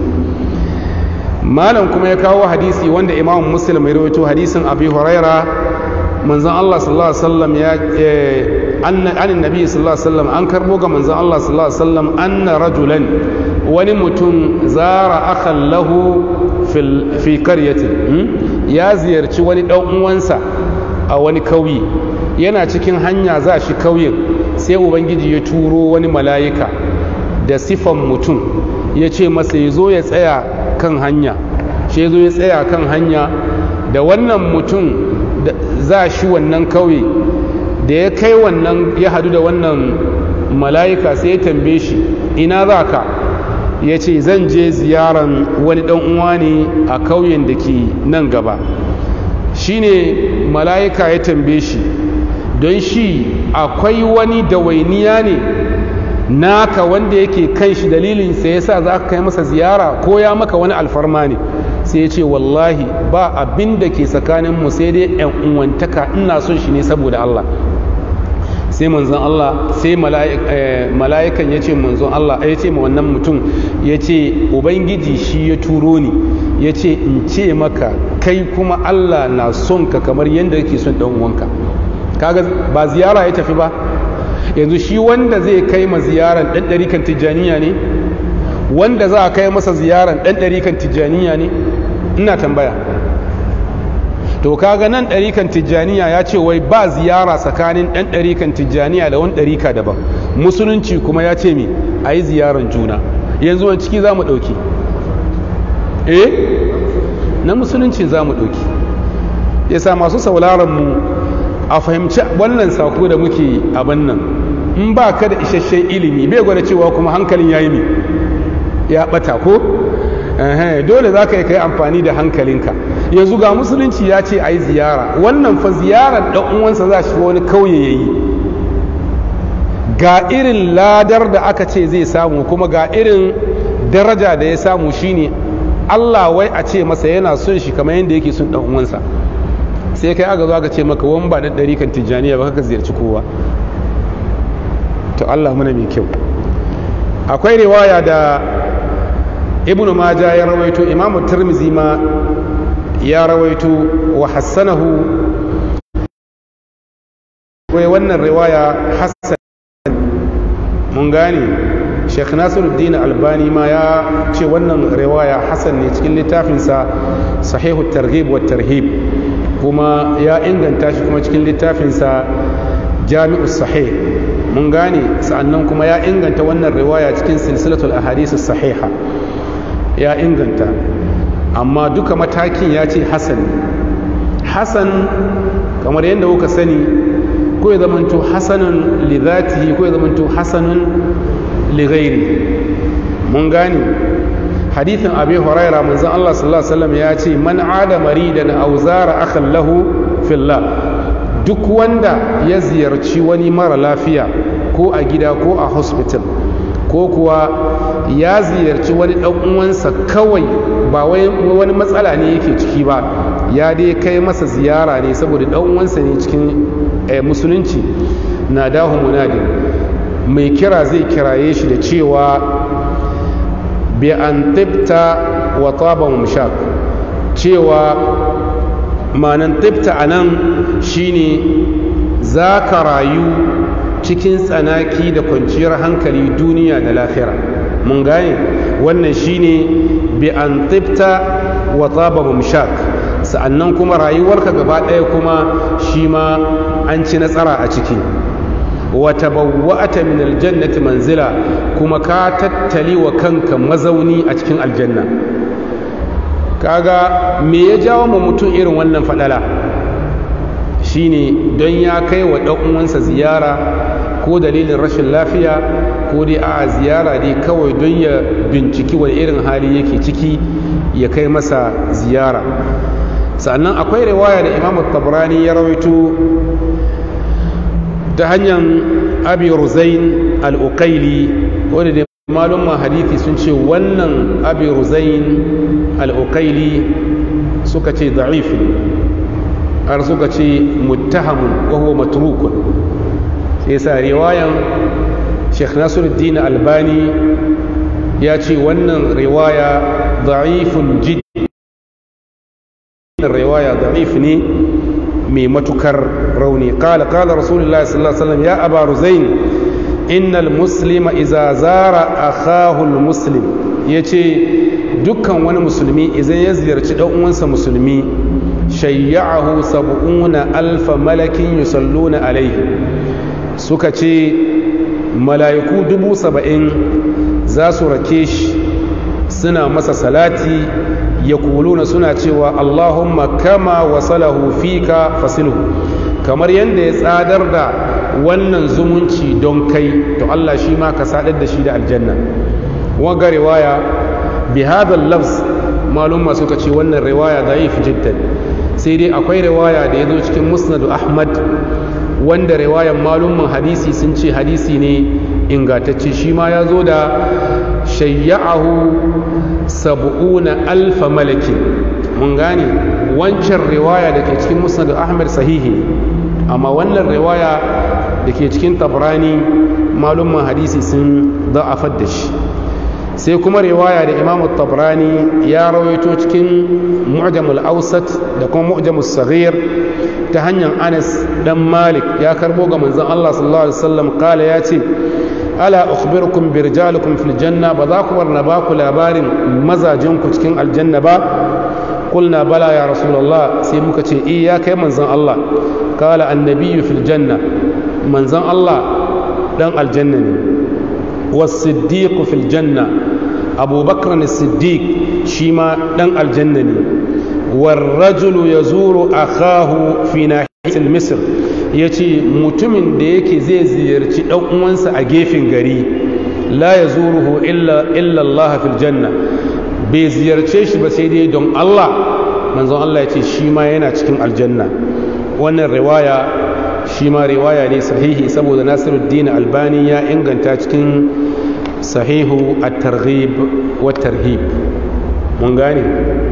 Speaker 1: malam kuma ya kawo hadisi wanda imam muslim ya rawaito hadisin abi huraira manzon Allah sallallahu alaihi wasallam ya anna an nabi sallallahu alaihi wasallam an karbo ga manzon Allah sallallahu alaihi wasallam anna rajulan wani mutum zara akhan lahu fi qaryatin ya ziyarci wani dan uwansa a wani kauye yana cikin hanya za shi kauyen sai ubangiji ya turo wani mala'ika da sifan mutum ya ce masa ya zo ya tsaya kan hanya shi zo ya tsaya kan hanya da wannan mutum za shi wannan kauye da ya kai wannan ya hadu da wannan mala'ika sai ya tambaye shi ina za ka ya ce zan je ziyaran wani ɗan uwa ne a kauyen da ke nan gaba shi ne mala'ika ya tambaye shi don shi akwai wani dawainiya ne naka wanda yake kan shi dalilin sai yasa za ka kai masa ziyara ko ya maka wani alfarma ne sai ya ce wallahi ba abin da ke tsakanin mu sai dai yan uwantaka ina son shi ne saboda Allah sai manzon Allah sai mala'ikan ya ce manzon Allah ya ce ma wannan mutum ya ce ubangiji shi ya turo ni ya ce in ce maka kai kuma Allah na son ka kamar yadda yake son dan uwanka kaga ba ziyara ya tafi ba yanzu shi wanda zai kai ma ziyaran ɗan ɗarikan tijjaniya ne wanda za a kai masa ziyaran ɗan ɗarikan tijjaniya ne ina tambaya to kaga nan ɗarikan tijjaniya ya ce wai ba ziyara tsakanin ɗan ɗarikan tijjaniya da wani ɗarika daban musulunci kuma ya ce mi a yi ziyaran juna yanzu wani ciki za mu ɗauki eh na musulunci za mu ɗauki yasa masu sauraron mu a fahimci wannan sako da muke abin nan in ba ka da isasshen ilimi bai gwada cewa kuma hankalin ya yi mi ya bata ko dole za ka yi kai amfani da hankalinka yanzu ga musulunci ya ce a yi ziyara wannan fa ziyarar ɗan uwansa za shi wani kauye ya yi ga irin ladar da aka ce zai samu kuma ga irin daraja da ya samu shine Allah wai a ce masa yana son shi kamar yadda yake son ɗan uwansa sai kai aka zo aka ce maka wani ba da ɗari kan tijjaniya ba ka ziyarci kowa to Allah muna mai kyau akwai riwaya da ibnu maja ya rawaito imamu tirmizi ma ya rawaito wa hassanahu wai wannan riwaya hassan mun gane sheikh nasiruddin albani ma ya ce wannan riwaya hassan ne cikin littafinsa sahihu targhib wa tarhib kuma ya inganta shi kuma cikin littafinsa jami'u sahih mun gane sa'annan kuma ya inganta wannan riwaya cikin silsilatul ahadith sahiha ya inganta amma duka matakin ya ce hasan hasan kamar yadda kuka sani ko ya zamanto hasanun li zatihi ko ya zamanto hasanun li ghairi mun gane hadithin abi huraira manzon Allah sallallahu alaihi wasallam ya ce man ada maridan aw zara akhan lahu fillah duk wanda ya ziyarci wani mara lafiya ko a gida ko a hospital ko kuwa ya ziyarci wani dan uwansa kawai ba wani matsala ne yake ciki ba ya dai kai masa ziyara ne saboda dan uwansa ne cikin musulunci na dahu munadi mai kira zai kiraye shi da cewa bi an tibta wa taba mumshak cewa manan tibta a nan shine za ka rayu cikin tsanaki da kwanciyar hankali duniya da lafira mun gane wannan shine bi an tibta wa taba mumshak sa'annan kuma rayuwarka gaba ɗaya kuma shi ma an ci nasara a ciki wa tabawwa'ata min aljannati manzila kuma ka tattali wa kanka mazauni a cikin aljanna kaga me ya jawo ma mutum irin wannan fadala shine don ya kai wa ɗan uwansa ziyara ko dalilin rashin lafiya ko dai a ziyara dai kawai don ya binciki wani irin hali yake ciki ya kai masa ziyara sannan akwai riwaya da imam tabrani ya rawaito ta hanyar abi ruzain al-uqaili wanda da malumman hadithi sun ce wannan abi ruzain al-uqaili suka ce da'if har suka ce muttahamun wa huwa matrukun sai sa riwayan Sheikh Nasiruddin Albani ya ce wannan riwaya da'ifun jiddi riwaya da'if ne mai matukar rauni qala qala rasulullahi sallallahu alaihi wasallam ya aba ruzain innal muslima idza zara akahu almuslim yace dukkan wani musulmi idan ya ziyarci dan uwansa musulmi shayya'ahu sab'una alfa malakin yusalluna alaihi suka ce mala'iku dubu saba'in za su rake shi suna masa salati ya kuluna suna cewa allahumma kama wasalahu fika fasilhu kamar yadda ya tsadar da wannan zumunci don kai to allah shi ma ka sadar da shi da aljanna waga riwaya bi hadal lafz malumma suka ce wannan riwaya da'if jiddan sai dai akwai riwaya da ya zo cikin musnadu ahmad wanda riwayan malumman hadisi sun ce hadisi ne ingantacce shi ma ya zo da shayya'ahu sab'una alfa malakin mun gane wancan riwaya da ke cikin musnadu ahmad sahihi amma wannan riwaya da ke cikin tabrani malumman hadisi sun da'afar da shi sai kuma riwaya da imamu tabrani ya rawaito cikin mu'jamul ausat da kuma mu'jamul saghir ta hanyar anas dan malik ya karbo ga manzon Allah sallallahu alaihi wasallam kala ya ce ala ukhbirukum bi rijalikum fil janna ba za ku warna ba ku labarin mazajin ku cikin aljanna ba qulna bala ya rasulullah sai muka ce eh ya kai manzon Allah kala annabiyyu fil janna manzon Allah dan aljanna ne was-siddiq fil janna abubakar as-siddiq shi ma dan aljanna ne والرجل يزور أخاه في ناحية مصر yace mutumin da yake zai ziyarci ɗan uwansa a gefen gari la ya zuruhu illa Allah fil janna bai ziyarce shi ba sai dai don Allah manzon Allah ya ce shi ma yana cikin aljanna wannan riwaya shi ma riwaya ne sahihi saboda Nasiruddin Albani ya inganta cikin sahihu at-targhib wa tarhib mun gane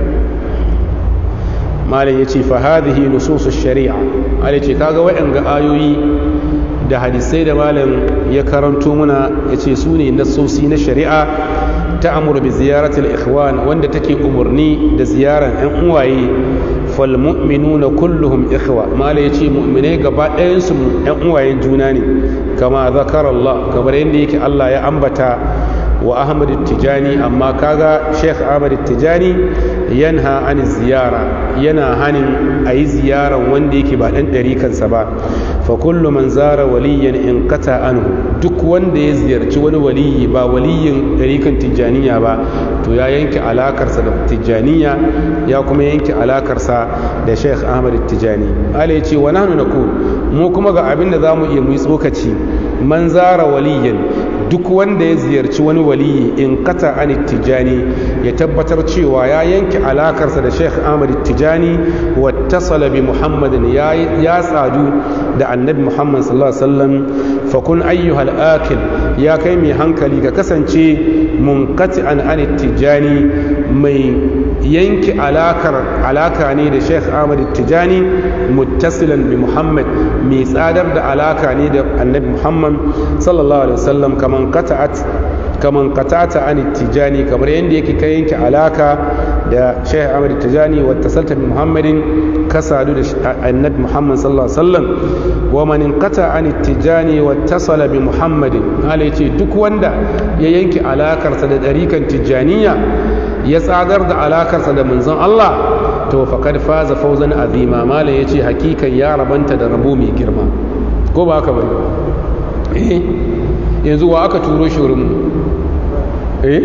Speaker 1: malam ya ce fahadihi nususu shari'a malam ce kaga waɗanga ayoyi da hadisai da malam ya karanto muna ya ce su ne nasosi na shari'a ta amur bi ziyaratul ikhwan wanda take umarni da ziyaran yan uwaye fal mu'minuna kulluhum ikhwa malam ya ce mu'minai gaba ɗayan su yan uwayen juna ne kama zakara Allah kamar yadda yake Allah ya ambata wa ahmad tijani amma kaga sheikh ahmad tijani yanha an ziyara yana hanin a yi ziyaran wanda yake ba ɗan ɗarikansa ba fa kullu man zara waliyan in kata anhu duk wanda ya ziyarci wani waliyi ba waliyin ɗarikan tijjaniya ba to ya yanke alakarsa da tijjaniya ya kuma yanke alakarsa da sheikh ahmad tijani ala ya ce wa nahnu naqul mu kuma ga abin da zamu iya mu yi tsokaci man zara waliyan duk wanda ya ziyarci wani waliyi in kata an tijani ya tabbatar cewa ya yanke alakarsa da sheikh ahmad tijani wa tasala bi muhammadin ya sadu da annabi muhammad sallallahu alaihi wasallam fa kun ayyuhal akil ya kai mai hankali ka kasance munkati an an tijani mai yanke alakar alaka ne da sheikh ahmad tijani muttasilan bi muhammad mai tsadar da alaka ne da annabi muhammad sallallahu alaihi wasallam kaman qata'at kaman qata'ata an tijani kamar yanda yake kai yanke alaka da Sheikh Ahmad Tijani wa tasalta bi Muhammadin ka sadu da annabi Muhammad sallallahu alaihi wasallam wa man inqata an Tijani wa tasala bi Muhammadin hala yace duk wanda ya yanke alakarsa da dariƙan Tijaniya ya tsadar da alakarsa da manzon Allah to faqad faza fawzan azima mala yace hakikan ya rabanta da rabo mai girma ko ba haka bane eh yanzu wa aka turo shi wurin eh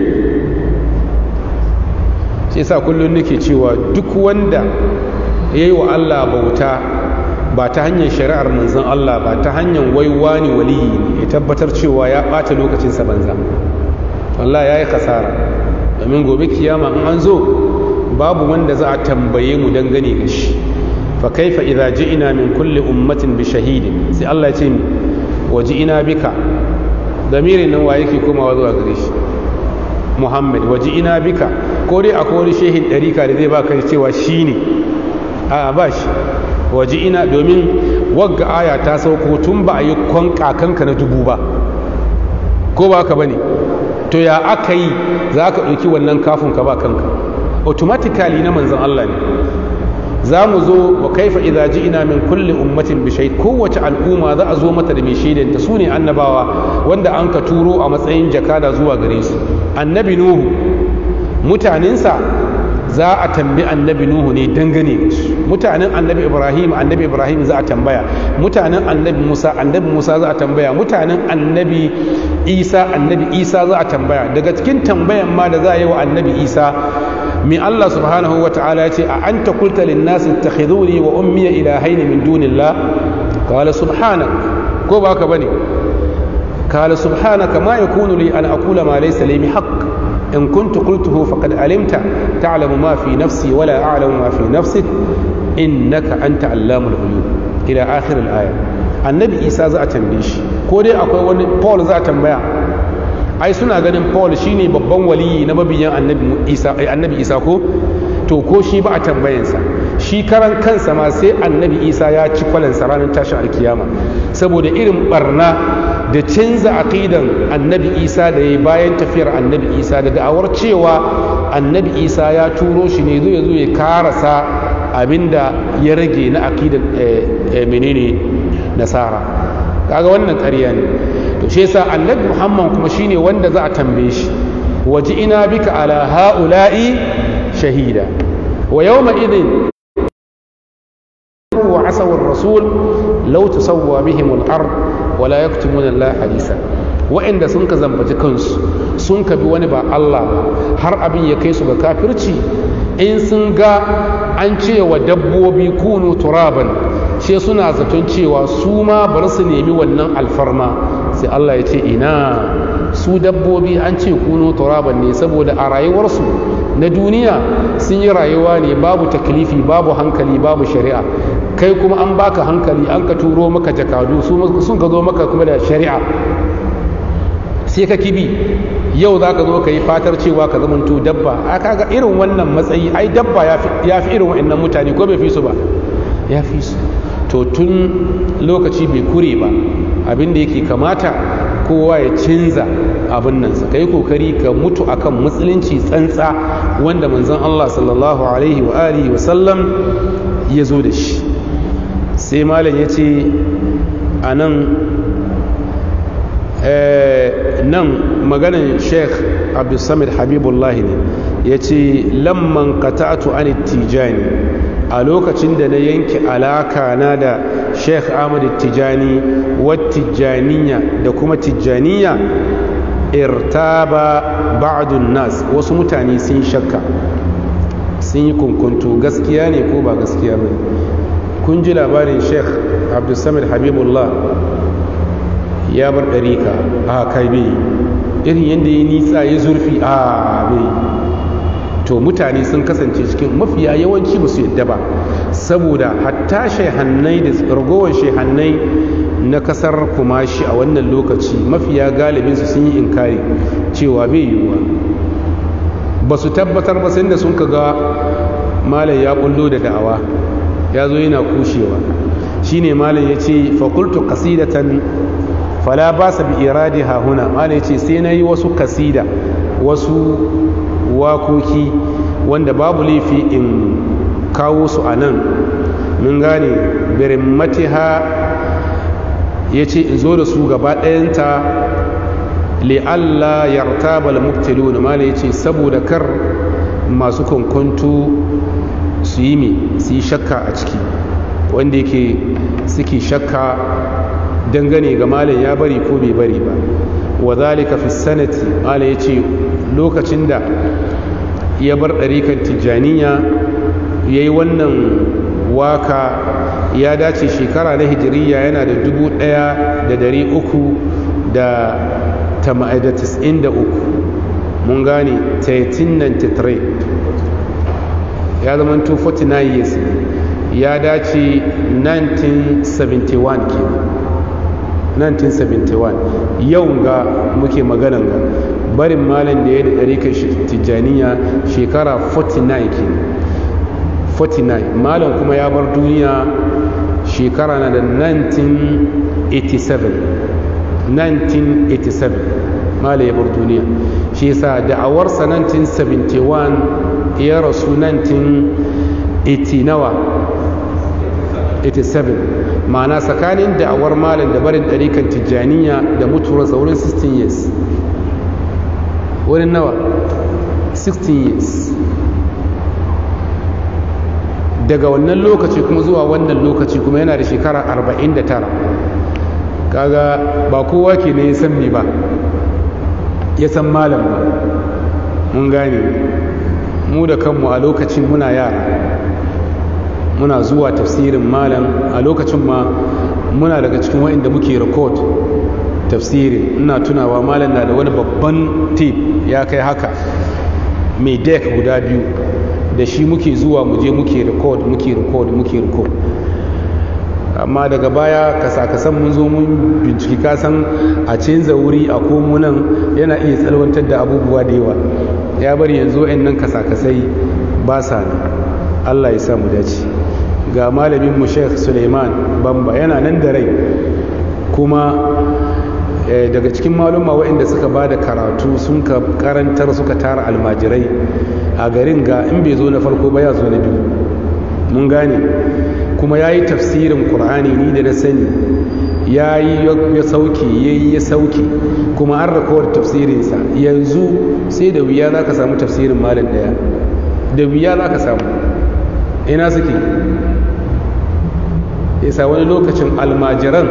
Speaker 1: shi yasa kullun nake cewa duk wanda yayi wa Allah bauta ba ta hanyar shari'ar manzon Allah ba ta hanyar waiwani waliyi ne ya tabbatar cewa ya ɓata lokacinsa banza wallahi yayi kasara domin gobe kiyama in an zo babu wanda za a tambaye mu dangane ga shi fa kaifa idza ji'na min kulli ummatin bi shahidin sai Allah ya ce mi waji'ina bika damirin nan wa yake komawa zuwa gare shi Muhammad waji'ina bika ko dai akwai wani shehin ɗarika da zai baka cewa shine a ba shi waji'ina domin wagga aya ta sauko tun ba a yi kwan kakanka na dubu ba ko ba ka bane to ya aka yi za ka ɗauki wannan kafin ka ba kanka automatically na manzan Allah ne za mu zo wa kaifa idza ji'na min kulli ummatin bi shay kowace al'umma za a zo mata da mai shaidan ta sune annabawa wanda an ka turo a matsayin jakada zuwa gare su annabi nuhu mutanensa za a tambi annabi nuhu ne dangane mutanen annabi ibrahim annabi ibrahim za a tambaya mutanen annabi musa annabi musa za a tambaya mutanen annabi isa annabi isa za a tambaya daga cikin tambayan ma da za a yi wa annabi isa min allah subhanahu wa ta'ala ya ce a anta qulta lin nas ittakhiduni wa ummiya ilahayn min dunillah qala subhanak ko ba ka bane qala subhanaka ma yakunu li an aqula ma laysa li haqq إن كنت قلته فقد علمت تعلم ما في نفسي ولا أعلم ما في نفسك إنك أنت علام الغيوب إلى آخر الآية النبي إيسا za a tambaye shi ko dai akwai wani Paul za a tambaya ai suna ganin Paul shine babban waliyi na mabiyan annabi Isa annabi Isa ko to ko shi ba a tambayansa shi karan kansa ma sai annabi Isa ya ci kwalansa ranar tashin alkiyama saboda irin barna da canza aqidan annabi isa da ya bayan tafiyar annabi isa da da'awar cewa annabi isa ya turo shi ne zai zo ya karasa abinda ya rage na aqidan menene nasara kaga wannan ƙarya ne to shi yasa annabi muhammad kuma shine wanda za a tambaye shi waji ina bika ala ha'ula'i shahida wa yawma idin وعصوا الرسول لو تسوى بهم الأرض ولا يكتمون الله حديثا wa'inda sun ka zambaci kansu sun ka bi wani ba Allah ba har abin ya kai su ga kafirci in sun ga an cewa dabbobi kunu turaban she suna zaton cewa su ma bar su nemi wannan alfarma sai Allah ya ce ina su dabbobi an ce kunu turaban ne saboda a rayuwarsu na duniya sun yi rayuwa ne babu taklifi babu hankali babu shari'a kai kuma an baka hankali an ka turo maka jakadu sun ka zo maka kuma da shari'a sai ka kibi yau za ka zo ka yi fatar cewa ka zamanto dabba a kaga irin wannan matsayi ai dabba ya fi irin wa'annan mutane ko bai fi su ba ya fi su to tun lokaci bai kure ba abin da yake kamata kowa ya canza abin nan sa kai kokari ka mutu akan musulunci tsantsa wanda manzon Allah sallallahu alaihi wa alihi wa sallam ya zo da shi sai malam ya ce a nan nan maganin sheikh abdulsamid habibullah ne ya ce lamman qata'tu an tijani a lokacin da na yanke alaka na da sheikh ahmad tijani wa tijaniya da kuma tijaniya irtaba ba'dun nas wasu mutane sun shakka sun yi kunkunto gaskiya ne ko ba gaskiya ba kun ji labarin sheikh abdulsamid habibullah ya bar ɗarika a kai bai irin yadda ya nitsa ya zurfi a bai to mutane sun kasance cikin mafiya yawanci ba su yadda ba saboda hatta shehannai da ragowar shehannai na kasar kumashi a wannan lokaci mafiya galibinsu sun yi inkari cewa bai yiwuwa ba su tabbatar ba sai da sun ga malam ya kullo da da'awa ya zo yana kushewa shine malam ya ce fakultu kasidatan fala ba sa bi iradi hahuna malam ya ce sai na yi wasu kasida wasu wakoki wanda babu laifi in kawo su a nan mun gane birin matiha ya ce in zo da su gaba ɗayanta li'alla yartabal mubtilun mala ya ce saboda kar masu kwankwanto su yi mi su yi shakka a ciki wanda yake suke shakka dangane ga malam ya bari ko bai bari ba wa zalika fi sanati malam ya ce lokacin da ya bar ɗarikan tijjaniya ya yi wannan waka ya dace shekara na hijiriya yana da dubu ɗaya da dari uku da tis'in da uku mun gane 1393 ya zama 249 years ya dace 1971 ke 1971 yau ga muke maganan ga barin malin da ya da ɗarikar tijjaniya shekara 49 ke 49 malam kuma ya bar duniya shekara na da 1987 1987 malam ya bar duniya shi yasa da'awarsa 1971 ya rasu 1980 nawa 87 ma'ana tsakanin da'awar malam da barin ɗarikan tijjaniya da mutuwar saurin 16 years wurin nawa 16 years daga wannan lokaci kuma zuwa wannan lokaci kuma yana da shekara 49 kaga ba kowa ke ne ya san me ba ya san malam ba mun gane mu da kanmu a lokacin muna yara muna zuwa tafsirin malam a lokacin ma muna daga cikin wa'inda muke record tafsirin ina tunawa malam na da wani babban tip ya kai haka mai deck guda biyu da shi muke zuwa muje muke record muke record muke record amma daga baya kasa-kasan mun zo mun binciki kasan a canza wuri a komunan yana iya tsalwantar da abubuwa da yawa ya bari yanzu nan kasa-kasai ba sa ne allah ya samu dace ga malamin mu sheikh suleiman bamba yana nan da rai kuma daga cikin maluma waɗanda suka ba da karatu sun ka karantar suka tara almajirai a garin ga in bai zo na farko ba ya zo na biyu mun gane kuma ya yi tafsirin ƙur'ani ni da na sani ya yi ya sauke ya yi ya sauke kuma an rakawar tafsirinsa yanzu sai da wuya za ka samu tafsirin malin ɗaya da wuya za ka samu ina suke yasa wani lokacin almajiran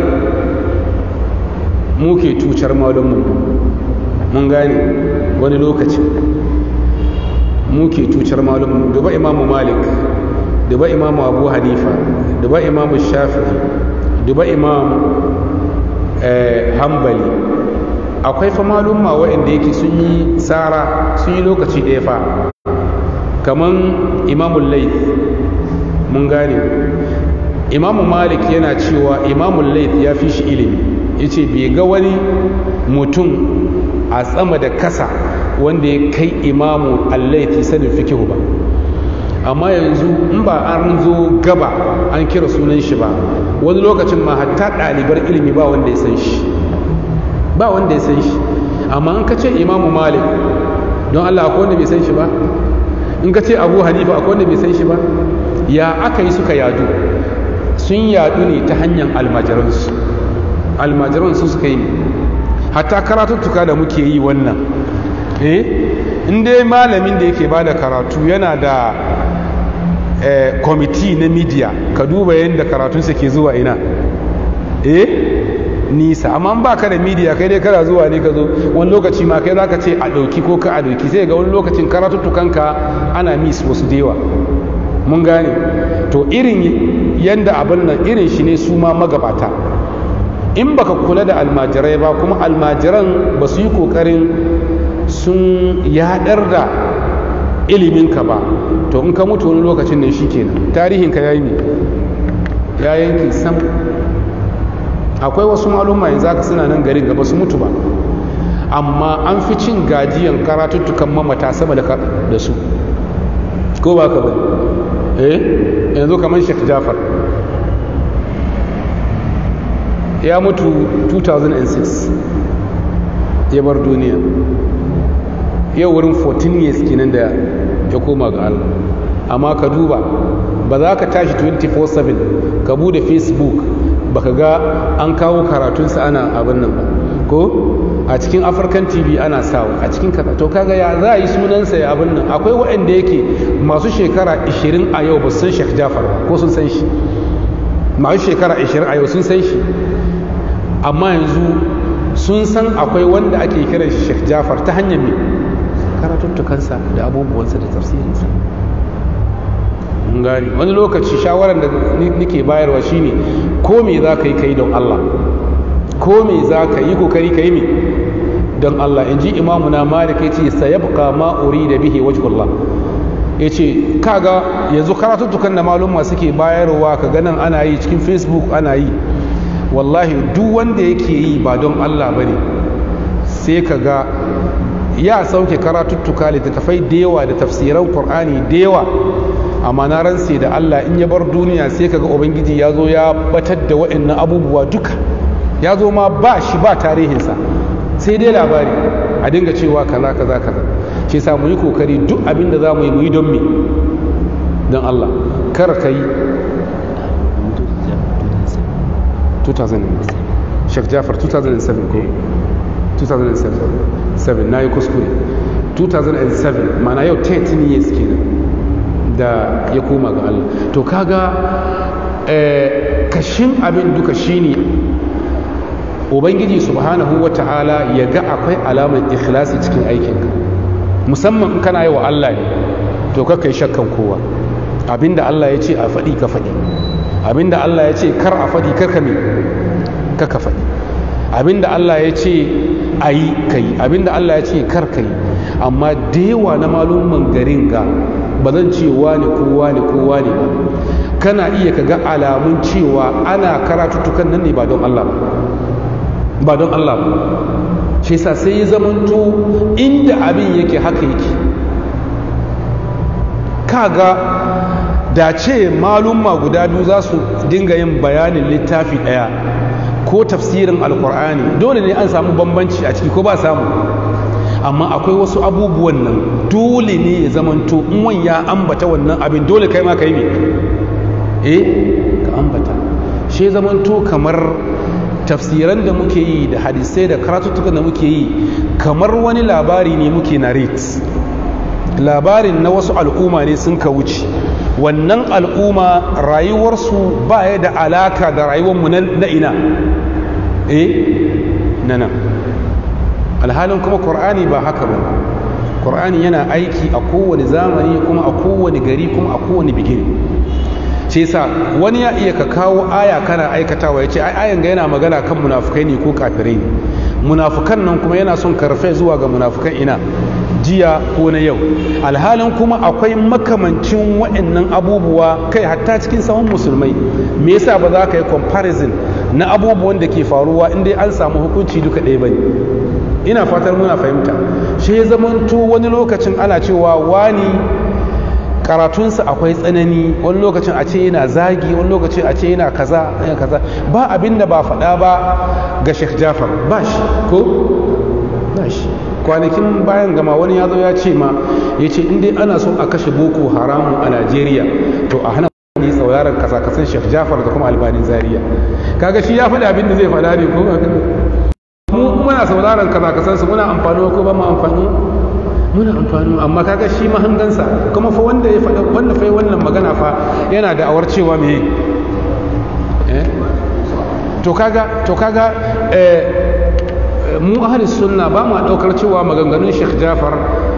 Speaker 1: muke tucar malummu mun gane wani lokacin muke tucar malummu duba imamu malik duba imamu abu hanifa duba imamu shafi'i duba imamu hambali akwai fa malumma waɗanda yake sun yi tsara sun yi lokaci ɗaya fa kaman imamun laif mun gane imamu malik yana cewa imamun laif ya fi shi ilimi ya ce bai ga wani mutum a tsama da kasa wanda ya kai imamu allaifi sanin fikihu ba amma yanzu in ba an zo gaba an kira sunan shi ba wani lokacin ma hatta ɗalibar ilimi ba wanda ya san shi ba wanda ya san shi amma in ka ce imamu malik don allah akwai wanda bai san shi ba in ka ce abu hanifa akwai wanda bai san shi ba ya aka yi suka yadu sun yadu ne ta hanyar almajiransu almajiransu suka yi hatta karatuttuka da muke yi wannan eh in dai malamin da yake bada karatu yana da kwamiti na media ka duba yadda karatunsa ke zuwa ina eh nisa amma ba ka da media kai dai kana zuwa ne ka zo wani lokaci ma kai za ka ce a ɗauki ko ka a ɗauki sai ga wani lokacin karatuttukanka ana mis wasu da yawa mun gane to irin yadda abin nan irin shi ne su ma magabata in baka kula da almajirai ba kuma almajiran ba su yi kokarin sun yaɗar da iliminka ba to in ka mutu wani lokacin ne shi kenan tarihinka ya yi ne ya yanki sam akwai wasu malumma yanzu aka suna nan garin gaba su mutu ba amma an fi cin gajiyan karatuttukan mamata sama da su ko ba ka ba eh yanzu kamar shek jafar ya mutu 2006 ya bar duniya yau wurin 14 years kenan da ya koma ga Allah amma ka duba ba za ka tashi 24/7 ka bude facebook baka ga an kawo karatunsa ana abin nan ba ko a cikin african tv ana sawa a cikin kaza to kaga ya za a yi sunansa ya abin nan akwai waɗanda yake masu shekara 20 a yau ba su san Sheikh Jafar ba ko sun san shi masu shekara 20 a yau sun san shi amma yanzu sun san akwai wanda ake kiran shi Sheikh Jafar ta hanyar me karatuttukansa da abubuwansa da tafsirinsa gani wani lokaci shawarar da nake bayarwa shine ko me za ka yi kai don Allah ko me za ka yi kokari ka yi me don Allah in ji imamu na malik ya ce sayabqa ma da bihi wajhullah ya ce kaga yanzu karatuttukan da malumma suke bayarwa ka ganin ana yi cikin facebook ana yi wallahi duk wanda yake yi ba don Allah bane sai ka ga ya sauke karatuttuka littattafai da yawa da tafsiran qur'ani da yawa amma na ransa da Allah in ya bar duniya sai kaga ubangiji ya zo ya batar da waɗannan abubuwa duka ya zo ma ba shi ba tarihinsa sai dai labari a dinga cewa kaza kaza kaza shi sa mu yi kokari duk abin da za mu yi mu yi don me don Allah kar ka yi 2007 Sheikh Jafar 2007 ko 2007 na yi kuskure 2007 mana yau 13 years kenan da ya koma ga Allah to kaga kashin abin duka shine ubangiji subhanahu wata'ala ya ga akwai alamar ikhlasi cikin aikinka musamman in kana yi wa Allah ne to ka kai shakkan kowa abinda Allah ya ce a faɗi ka faɗi abinda Allah ya ce kar a faɗi kar ka me ka ka faɗi abinda Allah ya ce a yi ka yi abinda Allah ya ce kar ka yi amma da yawa na malumman garin ga ba zan ce wani ko wani ko wani ba kana iya ka ga alamun cewa ana karatuttukan nan ne ba don Allah ba ba don Allah ba shi yasa sai ya zamanto inda abin yake haka yake kaga da ce malumma guda biyu za su dinga yin bayanin littafi ɗaya ko tafsirin alkur'ani dole ne an samu bambanci a ciki ko ba samu amma akwai wasu abubuwan nan dole ne ya zamanto in wani ya ambata wannan abin dole kai ma ka yi ne eh ka ambata shi zamanto kamar tafsiran da muke yi da hadisai da karatuttukan da muke yi kamar wani labari ne muke narrate labarin na wasu al'umma ne sun ka wuce wannan al'umma rayuwarsu ba ya da alaka da rayuwarmu na ina eh na nan alhalin kuma ƙur'ani ba haka ba ƙur'ani yana aiki a kowane zamani kuma a kowane gari kuma a kowane bigini ce sa wani ya iya ka kawo aya kana aikatawa ya ce ai ayan ga yana magana kan munafukai ne ko kafirai ne munafukan nan kuma yana son karfe zuwa ga munafukan ina jiya ko na yau alhalin kuma akwai makamancin waɗannan abubuwa kai hatta cikin sahun musulmai me yasa ba za ka yi comparison na abubuwan da ke faruwa inda an samu hukunci duka ɗaya bane ina fatar muna fahimta shi ya zamanto wani lokacin ana cewa wani karatunsa akwai tsanani wani lokacin a ce yana zagi wani lokacin a ce yana kaza yana kaza ba abin da ba faɗa ba ga Sheikh Jafar ba shi ko ba shi kwanakin bayan gama wani ya zo ya ce ma ya ce in ana so a kashe boko haramu a Najeriya to a hana ne sauraron kasa kasan Sheikh Jafar da kuma albanin Zaria kaga shi ya faɗi abin da zai faɗa ne ko mu muna sauraron kaza kasan su muna amfani ko ba mu amfani muna amfani amma kaga shi mahangansa kuma fa wanda ya faɗa wanda fa wannan magana fa yana da awar cewa me eh to kaga to kaga eh mu ahli sunna ba mu daukar cewa maganganun Sheikh Jafar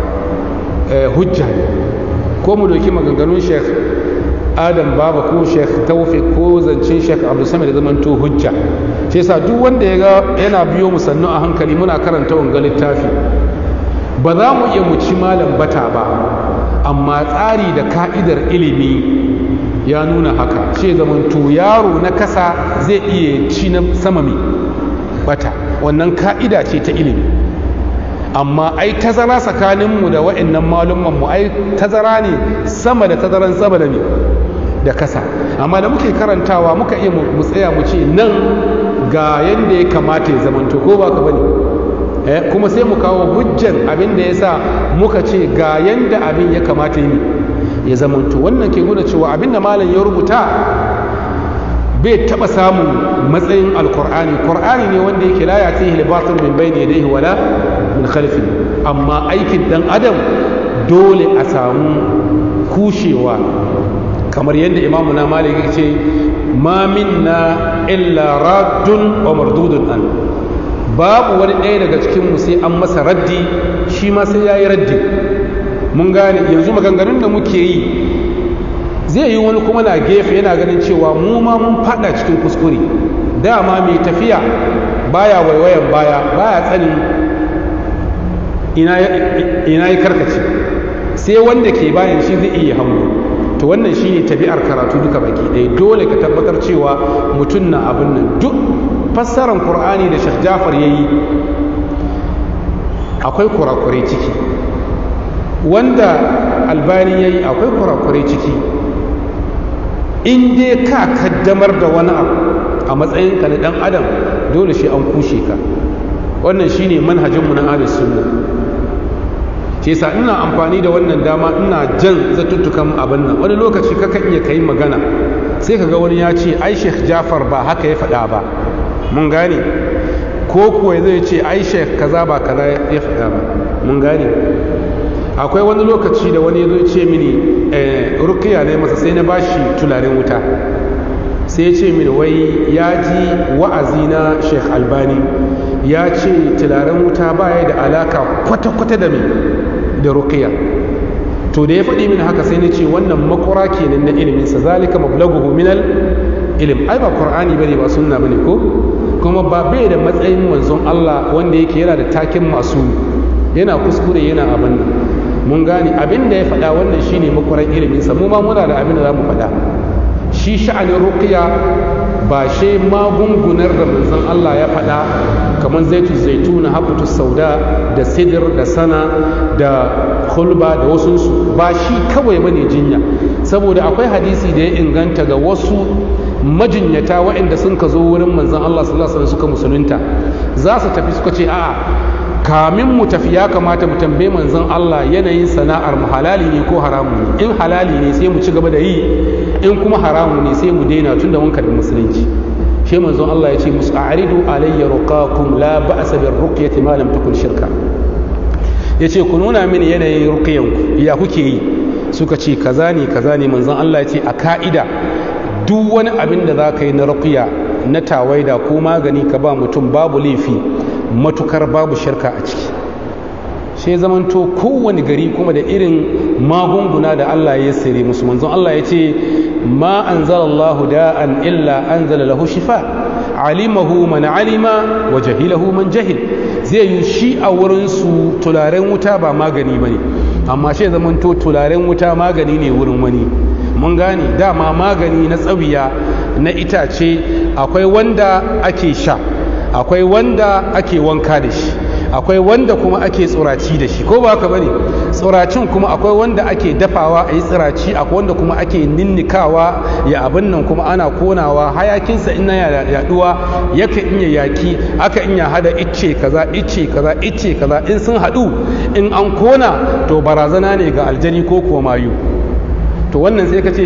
Speaker 1: eh hujja ko mu doki maganganun Sheikh Adam Baba ko Sheikh Tawfiq ko zancen Sheikh Abdul Samad da zamanto hujja sai yasa duk wanda ya ga yana biyo mu sannu a hankali muna karanta wanga littafi ba za mu iya mu ci malam bata ba amma tsari da ka'idar ilimi ya nuna haka ce zamanto yaro na kasa zai iya ci na sama mai bata wannan ka'ida ce ta ilimi amma ai tazara tsakaninmu da wa'annan malummanmu ai tazara ne sama da tazaran sama da da kasa amma da muke karantawa muka iya mu tsaya mu ce nan ga yadda ya kamata ya zamanto ko ba ka bane eh kuma sai mu kawo hujjan abin da yasa muka ce ga yanda abin ya kamata yi ya zamanto wannan ke nuna cewa abin da malam ya rubuta bai taba samun matsayin alkur'ani qur'ani ne wanda yake la yatihi libatun min bayni yadayhi wala min khalfi amma aikin dan adam dole a samu kushewa kamar yadda imamu na malik ya ce ma minna illa raddun wa mardudun an babu wani ɗaya daga cikin mu sai an masa raddi shi ma sai yayi raddi mun gane yanzu maganganun da muke yi zai yi wani kuma na gefe yana ganin cewa mu ma mun fada cikin kuskure dama mai tafiya baya waiwayan baya baya tsanin ina ya karkace sai wanda ke bayan shi zai iya hango to wannan shi ne tabi'ar karatu duka baki ɗaya dole ka tabbatar cewa mutum na abin nan duk fassarar qur'ani da shek jafar ya yi akwai kurakurai ciki wanda albani ya yi akwai kurakurai ciki in dai ka kaddamar da wani abu a matsayinka na dan adam dole shi an kushe ka wannan shine manhajinmu na ahlus sunna shi yasa ina amfani da wannan dama ina jan zatuttukan abin nan wani lokaci kaka iya kai magana sai kaga wani ya ce ai Sheikh Jafar ba haka ya faɗa ba mun gane ko kuwa zai ce ai Sheikh kaza ba kaza ya faɗa ba mun gane akwai wani lokaci da wani ya ce mini rukiya ne masa sai na bashi tularen wuta sai ya ce mini wai ya ji wa'azi na sheikh albani ya ce tularen wuta baya da alaka kwata-kwata da mai da rukiya to da ya faɗi mini haka sai na ce wannan makura kenan na iliminsa zalika mablaguhu minal ilim ai ba qur'ani bane ba sunna bane ko kuma ba bai da matsayin manzon Allah wanda yake yana da takin masu yana kuskure yana abin nan mun gane abin da ya faɗa wannan shine makwaran iliminsa mu ma muna da abin da za mu faɗa shi sha'anin ruqiya ba shi magungunar da manzon Allah ya faɗa kamar zaitu zaituna habutu sauda da sidir da sana da hulba da wasunsu ba shi kawai bane jinya saboda akwai hadisi da ya inganta ga wasu majinyata waɗanda sun ka zo wurin manzon Allah sallallahu alaihi wasallam suka musulunta za su tafi suka ce a'a kamin mu tafi ya kamata mu tambaye manzon Allah yanayin sana'ar mu halali ne ko haramu ne in halali ne sai mu ci gaba da yi in kuma haramu ne sai mu daina tunda mun karbi musulunci shi manzon Allah ya ce musu a'ridu alayya ruqakum la ba'sa bir ruqyati ma lam takun shirka yace ku nuna mini yanayin ruqyan ku ya kuke yi suka ce kaza ne kaza ne manzon Allah ya ce a ka'ida duk wani abin da za ka yi na ruqya na tawaida ko magani ka ba mutum babu laifi matukar babu shirka a ciki sai zamanto kowane gari kuma da irin magunguna da Allah ya sire musu manzon Allah ya ce ma anzalallahu da'an illa anzala lahu shifa alimahu man alima wa jahilahu man jahil zai yi shi a wurin su tularen wuta ba magani bane amma sai zamanto tularen wuta magani ne wurin wani mun gane dama magani na tsawiya na itace akwai wanda ake sha akwai wanda ake wanka da shi akwai wanda kuma ake tsuraci da shi ko ba haka bane tsuracin kuma akwai wanda ake dafawa a yi tsiraci akwai wanda kuma ake ninnikawa ya abin nan kuma ana konawa hayakinsa in na yaduwa yaka iya yaki aka iya hada icce kaza icce kaza icce kaza in sun hadu in an kona to barazana ne ga aljani ko kuwa mayu to wannan sai ka ce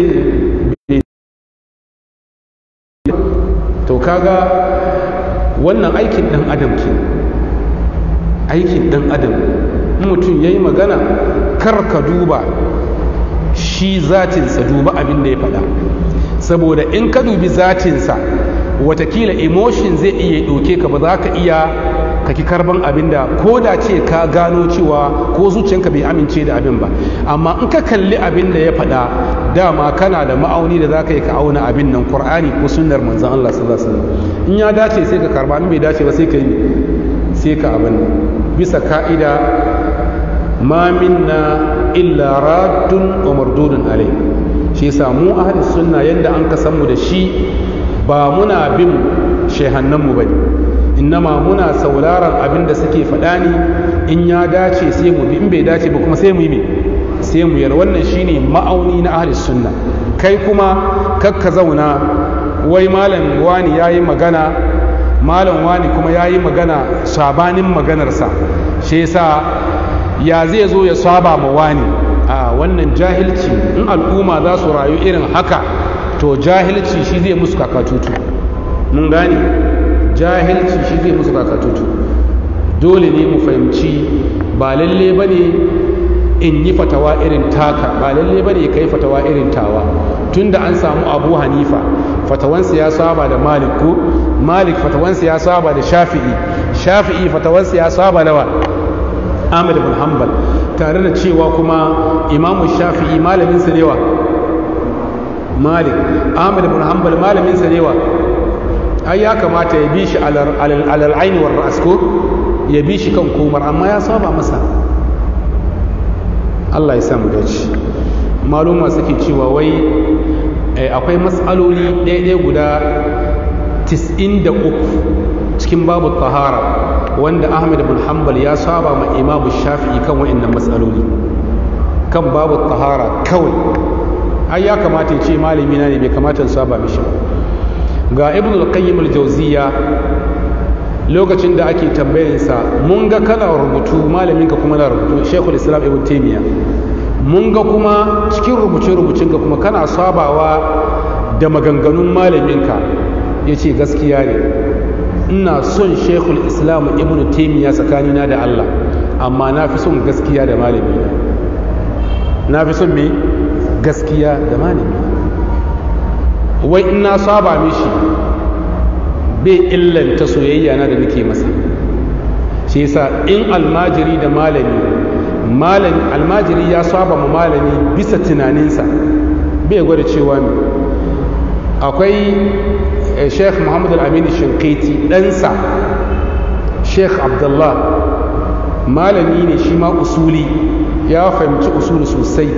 Speaker 1: to kaga wannan aikin dan adam ke aikin dan adam mutum ya yi magana kar ka duba shi zatinsa duba abin da ya faɗa saboda in ka dubi zatinsa watakila emotion zai iya ɗauke ka ba za ka iya kaki karban abin da ko da ce ka gano cewa ko zuciyanka bai amince da abin ba amma in ka kalli abin da ya faɗa dama kana da ma'auni da za ka yi ka auna abin nan qur'ani ko sunnar manzon Allah sallallahu alaihi wasallam in ya dace sai ka karba in bai dace ba sai ka yi sai ka abin bisa ka'ida ma minna illa raddun wa mardudun alai shi yasa mu ahli sunna yanda an kasan mu da shi ba muna bin shehannan mu bane innama muna sauraron abin da suke faɗa ne in ya dace sai mu bi in bai dace ba kuma sai mu yi sai mu yar wannan shine ma'auni na ahli sunna kai kuma kakka zauna wai malam wani yayi magana malam wani kuma ya yi magana sabanin maganarsa shi yasa ya zai zo ya saba ma wani a wannan jahilci in al'umma za su rayu irin haka to jahilci shi zai musu kakatutu mun gane jahilci shi zai musu kakatutu dole ne mu fahimci ba lalle ba ne in yi fatawa irin taka ba lalle ba ne ka yi fatawa irin tawa tunda an samu abu hanifa fatawansa ya saba da malik ko malik fatawansa ya saba da shafi'i shafi'i fatawansa ya saba da wa ahmad bin hanbal tare da cewa kuma imamu shafi'i malamin sa newa malik ahmad bin hanbal malamin sa newa ai ya kamata ya bi shi alal aini war ra'as ko ya bi shi kan komar amma ya saba masa Allah ya samu dace maluma suke cewa wai akwai matsaloli ɗaya guda 93 cikin babu tahara wanda ahmad bin hanbal ya saba ma imamu shafi'i kan wa'annan matsaloli kan babu tahara kawai ai ya kamata ya ce malami na ne bai kamata in saba mishi ga ibn al-qayyim al-jawziya lokacin da ake tambayarsa mun ga kana rubutu malaminka kuma na rubutu shekul islam ibn taimiyya mun ga kuma cikin rubuce-rubucin ka kuma kana sabawa da maganganun malaminka ya ce gaskiya ne ina son shekul islam ibn taimiyya tsakanina da allah amma na fi son gaskiya da malamina na fi son me gaskiya da malamina wai ina saba mishi bai illanta soyayya na da nake masa shi yasa in almajiri da malami malami almajiri ya saba ma malami bisa tunaninsa bai gwada cewa ne akwai sheikh muhammad al-amini shinkaiti ɗansa sheikh abdullah malami ne shi ma usuli ya fahimci usuli sosai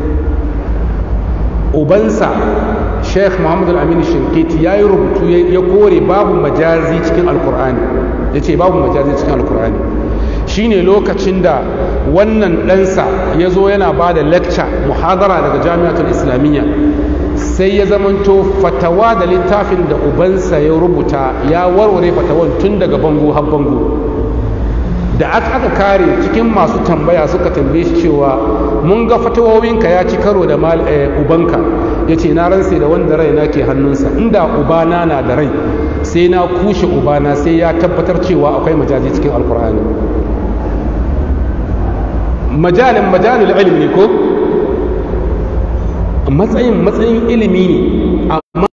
Speaker 1: ubansa sheikh muhammad al-amin shinkiti ya yi rubutu ya kore babu majazi cikin alkur'ani ya ce babu majazi cikin alkur'ani shine lokacin da wannan ɗansa ya zo yana ba da lecture muhadara daga jami'atul islamiyya sai ya zamanto fatawa da littafin da ubansa ya rubuta ya warware fatawan tun daga bango har bango da aka kare cikin masu tambaya suka tambaye shi cewa mun ga fatawowinka ya ci karo da ubanka ya ce na ransa da wanda rai na ke hannunsa inda ubana na da rai sai na kushe ubana sai ya tabbatar cewa akwai majazi cikin alkur'ani majalin majalin ilimi ne ko matsayin matsayin ilimi ne amma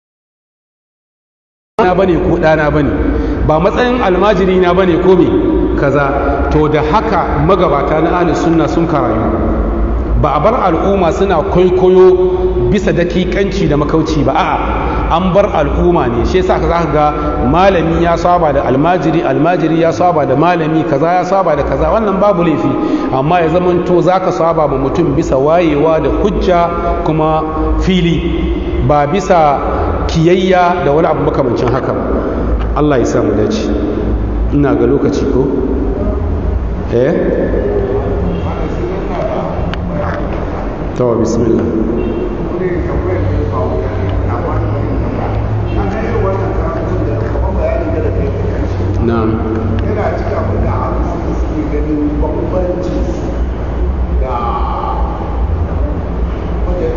Speaker 1: na bane ko ɗana bane ba matsayin almajiri na bane ko me kaza to da haka magabata na ahli sunna sun karayu ba a bar al'umma suna kwaikwayo bisa dakikanci da makauci ba a'a an bar al'umma ne shi yasa za ka ga malami ya saba da almajiri almajiri ya saba da malami kaza ya saba da kaza wannan babu laifi amma ya zamanto za ka saba ma mutum bisa wayewa da hujja kuma fili ba bisa kiyayya da wani abu makamancin haka Allah ya samu dace ina ga lokaci ko eh to bismillah na'am
Speaker 2: yana cikin abin da an su suke ganin bambanci da wajen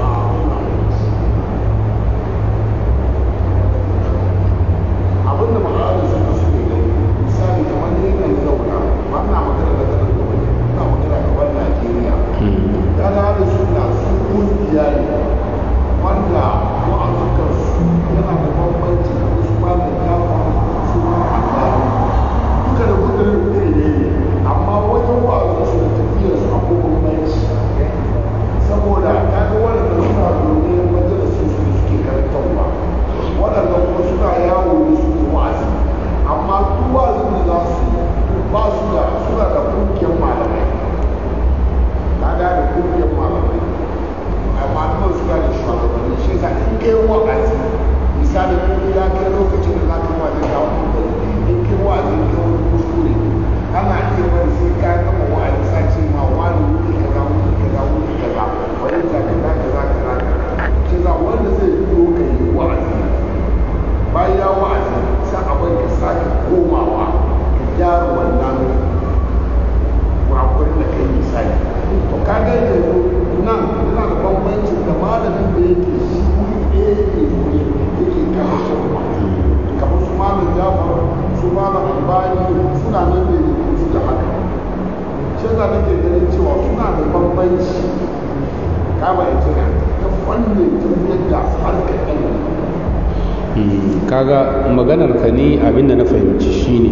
Speaker 2: abin da ma'arin suka suke gani misali kamar ne kan zauna wannan magana da ta daga waje ina magana kamar najeriya ya da da suna su kungiya ne wanda wa'azukan su yana da bambanci da su ba da kama su ba wannan kurakurin da kai misali to ka ga yanzu nan yana da bambanci da malamin da yake shi wuri ɗaya yake wuri yake kama shirma kamar su malam jafar su malam albani suna nan da su da haka shi yasa nake ganin cewa suna da bambanci ka bayyana ta fannin tafiyar da harkar ilimi
Speaker 1: kaga maganar ka ni abinda na fahimci shine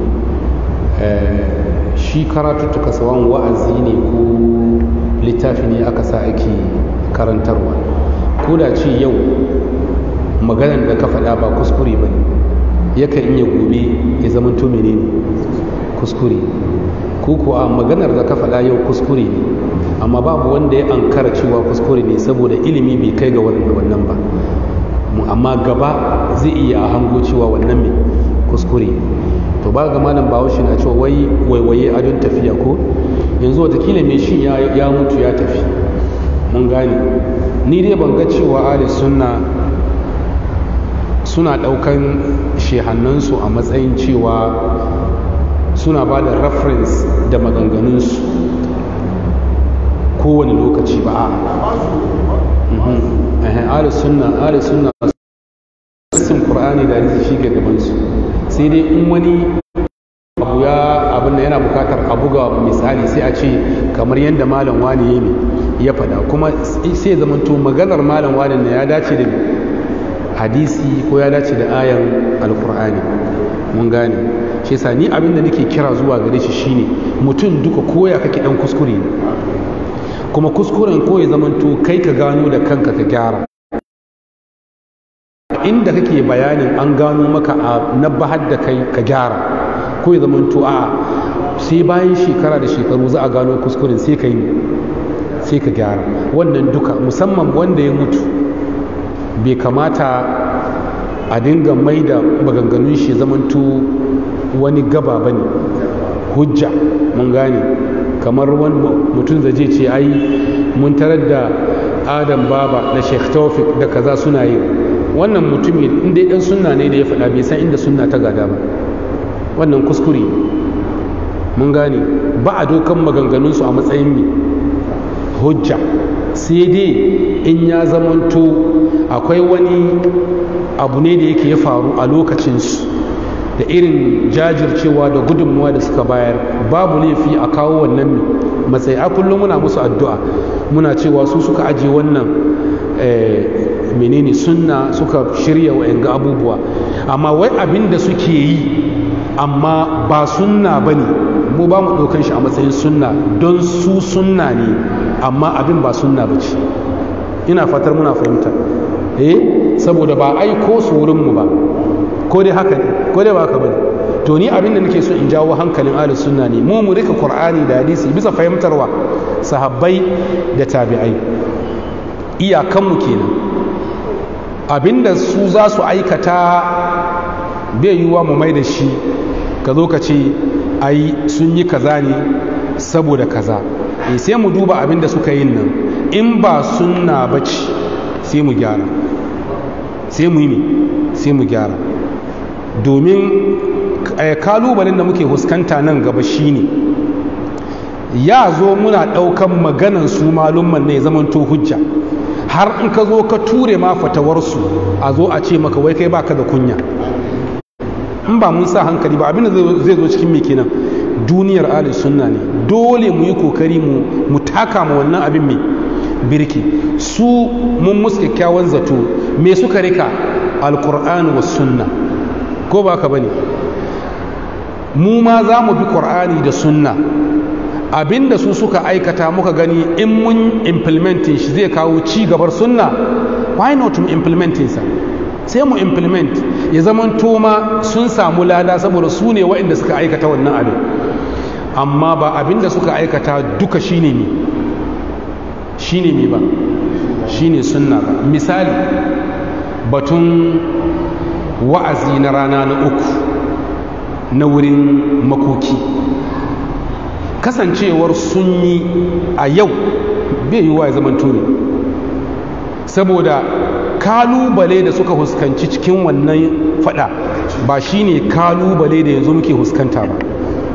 Speaker 1: shi karatuttuka sawan wa'azi ne ko littafi ne aka sa ake karantarwa ko da ce yau maganar da ka faɗa ba kuskure ba ne yakan iya gobe ya zama to menene kuskure ko kuwa maganar da ka faɗa yau kuskure ne amma babu wanda ya ankara cewa kuskure ne saboda ilimi bai kai ga wannan ba amma gaba zai iya a hango cewa wannan mai kuskure to ba ga malam bahaushe na cewa wai waiwaye adon tafiya ko yanzu watakila mai shi ya mutu ya tafi mun gane ni dai ban ga cewa ali sunna suna daukan shehannansu a matsayin cewa suna ba da reference da maganganunsu kowane lokaci ba a ali sunna ali sunna sun qur'ani da hadisi shi ga gaban su sai dai in wani abu ya abin da yana bukatar a buga misali sai a ce kamar yadda malam wani ne ya faɗa kuma sai zamanto maganar malam wani ne ya dace da hadisi ko ya dace da ayan alkur'ani mun gane shi yasa ni abin da nake kira zuwa gare shi shine mutum duka koya kake dan kuskure kuma kuskuren ko ya zamanto kai ka gano da kanka ka gyara inda kake bayanin an gano maka a na bahar da kai ka gyara ko ya zamanto a sai bayan shekara da shekaru za a gano kuskuren sai ka yi sai ka gyara wannan duka musamman wanda ya mutu bai kamata a dinga mai da maganganun shi zamanto wani gaba ba ne hujja mun gane kamar wani mutum da je ce ai mun tarar da adam baba da sheikh taufik da kaza suna yi wannan mutumin inda dan sunna ne da ya faɗa bai san inda sunna ta gada ba wannan kuskure mun gane ba a dokan maganganunsu a matsayin mai hujja sai dai in ya zamanto akwai wani abu ne da yake ya faru a lokacinsu da irin jajircewa da gudunmuwa da suka bayar babu laifi a kawo wannan matsayi a kullum muna musu addu'a muna cewa su suka aje wannan menene sunna suka shirya wa ga abubuwa amma wai abin da suke yi amma ba sunna ba ne mu ba mu ɗaukan shi a matsayin sunna don su sunna ne amma abin ba sunna ba ce ina fatar muna fahimta eh saboda ba aiko su wurinmu ba ko dai haka ne ko dai ba haka bane to ni abin da nake so in jawo hankalin ahlus sunna ne mu mu rika qur'ani da hadisi bisa fahimtarwa sahabbai da tabi'ai iyakanmu kenan abinda su za su aikata bai yiwuwa mu mai da shi ka zo ka ce ai sun yi kaza ne saboda kaza e sai mu duba abinda suka yin nan in ba sunna bace sai mu gyara sai mu yi ne sai mu gyara domin kalubalen da muke huskanta nan gaba shine ya zo muna ɗaukan maganan su malumman ne zamanto hujja har in ka zo ka ture ma fatawarsu a zo a ce maka wai kai baka da kunya in ba mun sa hankali ba abin da zai zo cikin mai kenan duniyar ahlus sunna ne dole mu yi kokari mu mu taka ma wannan abin mai birki su mun musu kyakkyawan zato me suka rika alqur'ani was sunna ko ba ka bane mu ma za mu bi qur'ani da sunna abinda su suka aikata muka gani in mun implementing shi zai kawo ci gabar sunna why not mu implementing sa sai mu implement ya zaman toma sun samu lada saboda su ne waɗanda suka aikata wannan abin amma ba abinda suka aikata duka shine ne shine ne ba shine sunna ba misali batun wa'azi na rana na uku na wurin makoki kasancewar sun yi a yau bai yi wa ya zaman tuni saboda kalubale da suka huskanci cikin wannan fada ba shine kalubale da yanzu muke huskanta ba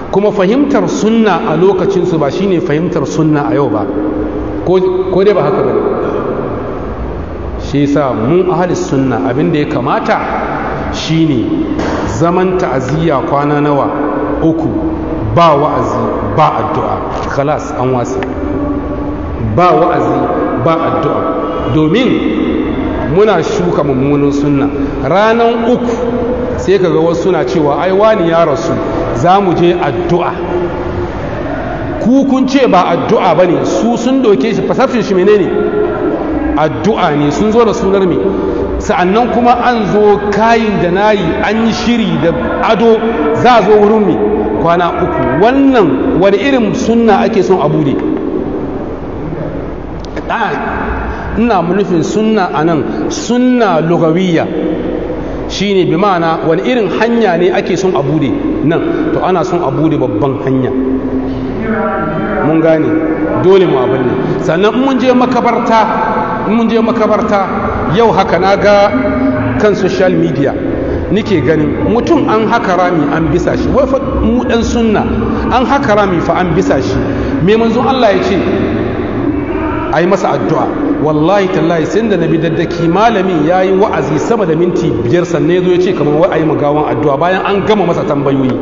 Speaker 1: kuma fahimtar sunna a lokacinsu ba shine fahimtar sunna a yau ba ko dai ba haka ba ne shi yasa mun ahli sunna abin da ya kamata shine zaman ta'aziyya kwana nawa uku ba wa'azi ba addu'a khalas an wasi ba wa'azi ba addu'a domin muna shuka mummunan sunna ranan uku sai kaga wasu suna cewa ai wani ya rasu za mu je addu'a ku kun ce ba addu'a ba ne su sun doke shi fasafin shi menene addu'a ne sun zo da sunar me sa'annan kuma an zo kayin da nayi an yi shiri da ado za a zo wurin me kwana uku wannan wani irin sunna ake son abu ne ina nufin sunna a nan sunna lugawiyya shine bi ma'ana wani irin hanya ne ake son a bude nan to ana son a bude babban hanya mun gane dole mu abin ne sannan mun je makabarta mun je makabarta yau haka na ga kan social media nike ganin mutum an haka rami an bisa shi wai fa mu dan sunna an haka rami fa an bisa shi me manzon Allah ya ce a yi masa addu'a wallahi tallahi sai da nabi daddaki malamin ya yi wa'azi sama da minti biyar sannan ya zo ya ce kamar wai a yi magawan addu'a bayan an gama masa tambayoyi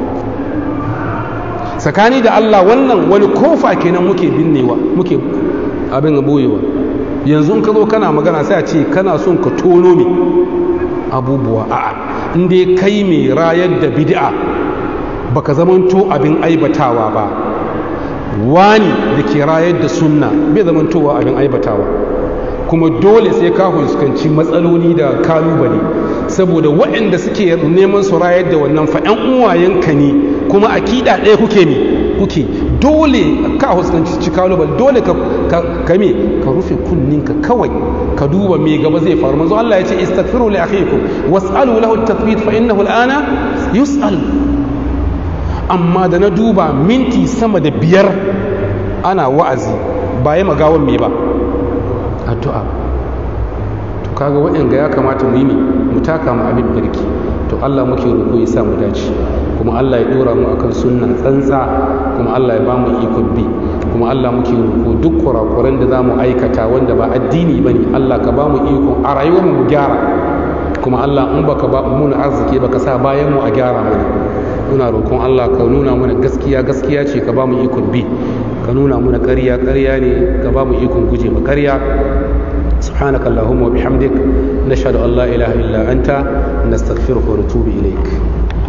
Speaker 1: tsakani da Allah wannan wani kofa kenan muke binnewa muke abin boyewa yanzu in ka zo kana magana sai a ce kana son ka tono me abubuwa a'a in dai kai mai rayar da bid'a baka zamanto abin aibatawa ba wani da ke rayar da sunna bai zamantowa abin aibatawa kuma dole sai ka fuskanci matsaloli da kalubale saboda waɗanda suke neman su rayar da wannan fa ƴan uwayenka ne kuma akida ɗaya kuke ne kuke dole ka fuskanci kalubale dole ka ka me ka rufe kunninka kawai ka duba me gaba zai faru manzo Allah ya ce istaghfiru li akhikum was'alu lahu at-tathbit fa innahu al-ana yus'al amma da na duba minti sama da biyar ana wa'azi ba ya magawan me ba addu'a to kaga waɗanda ya kamata mu yi ne mu taka mu abin birki to Allah muke roƙo ya sa mu dace kuma Allah ya dora mu akan sunna tsantsa kuma Allah ya ba mu ikon bi kuma Allah muke roƙo duk kurakuran da za mu aikata wanda ba addini ba ne Allah ka ba mu ikon a rayuwar mu gyara kuma Allah in baka ba mu arziki baka sa bayan mu a gyara mana muna roƙon Allah ka nuna mana gaskiya gaskiya ce ka ba mu ikon bi ka nuna mana ƙarya ƙarya ne ka ba mu ikon guje ma ƙarya سبحانك اللهم وبحمدك نشهد أن لا إله إلا أنت نستغفرك ونتوب إليك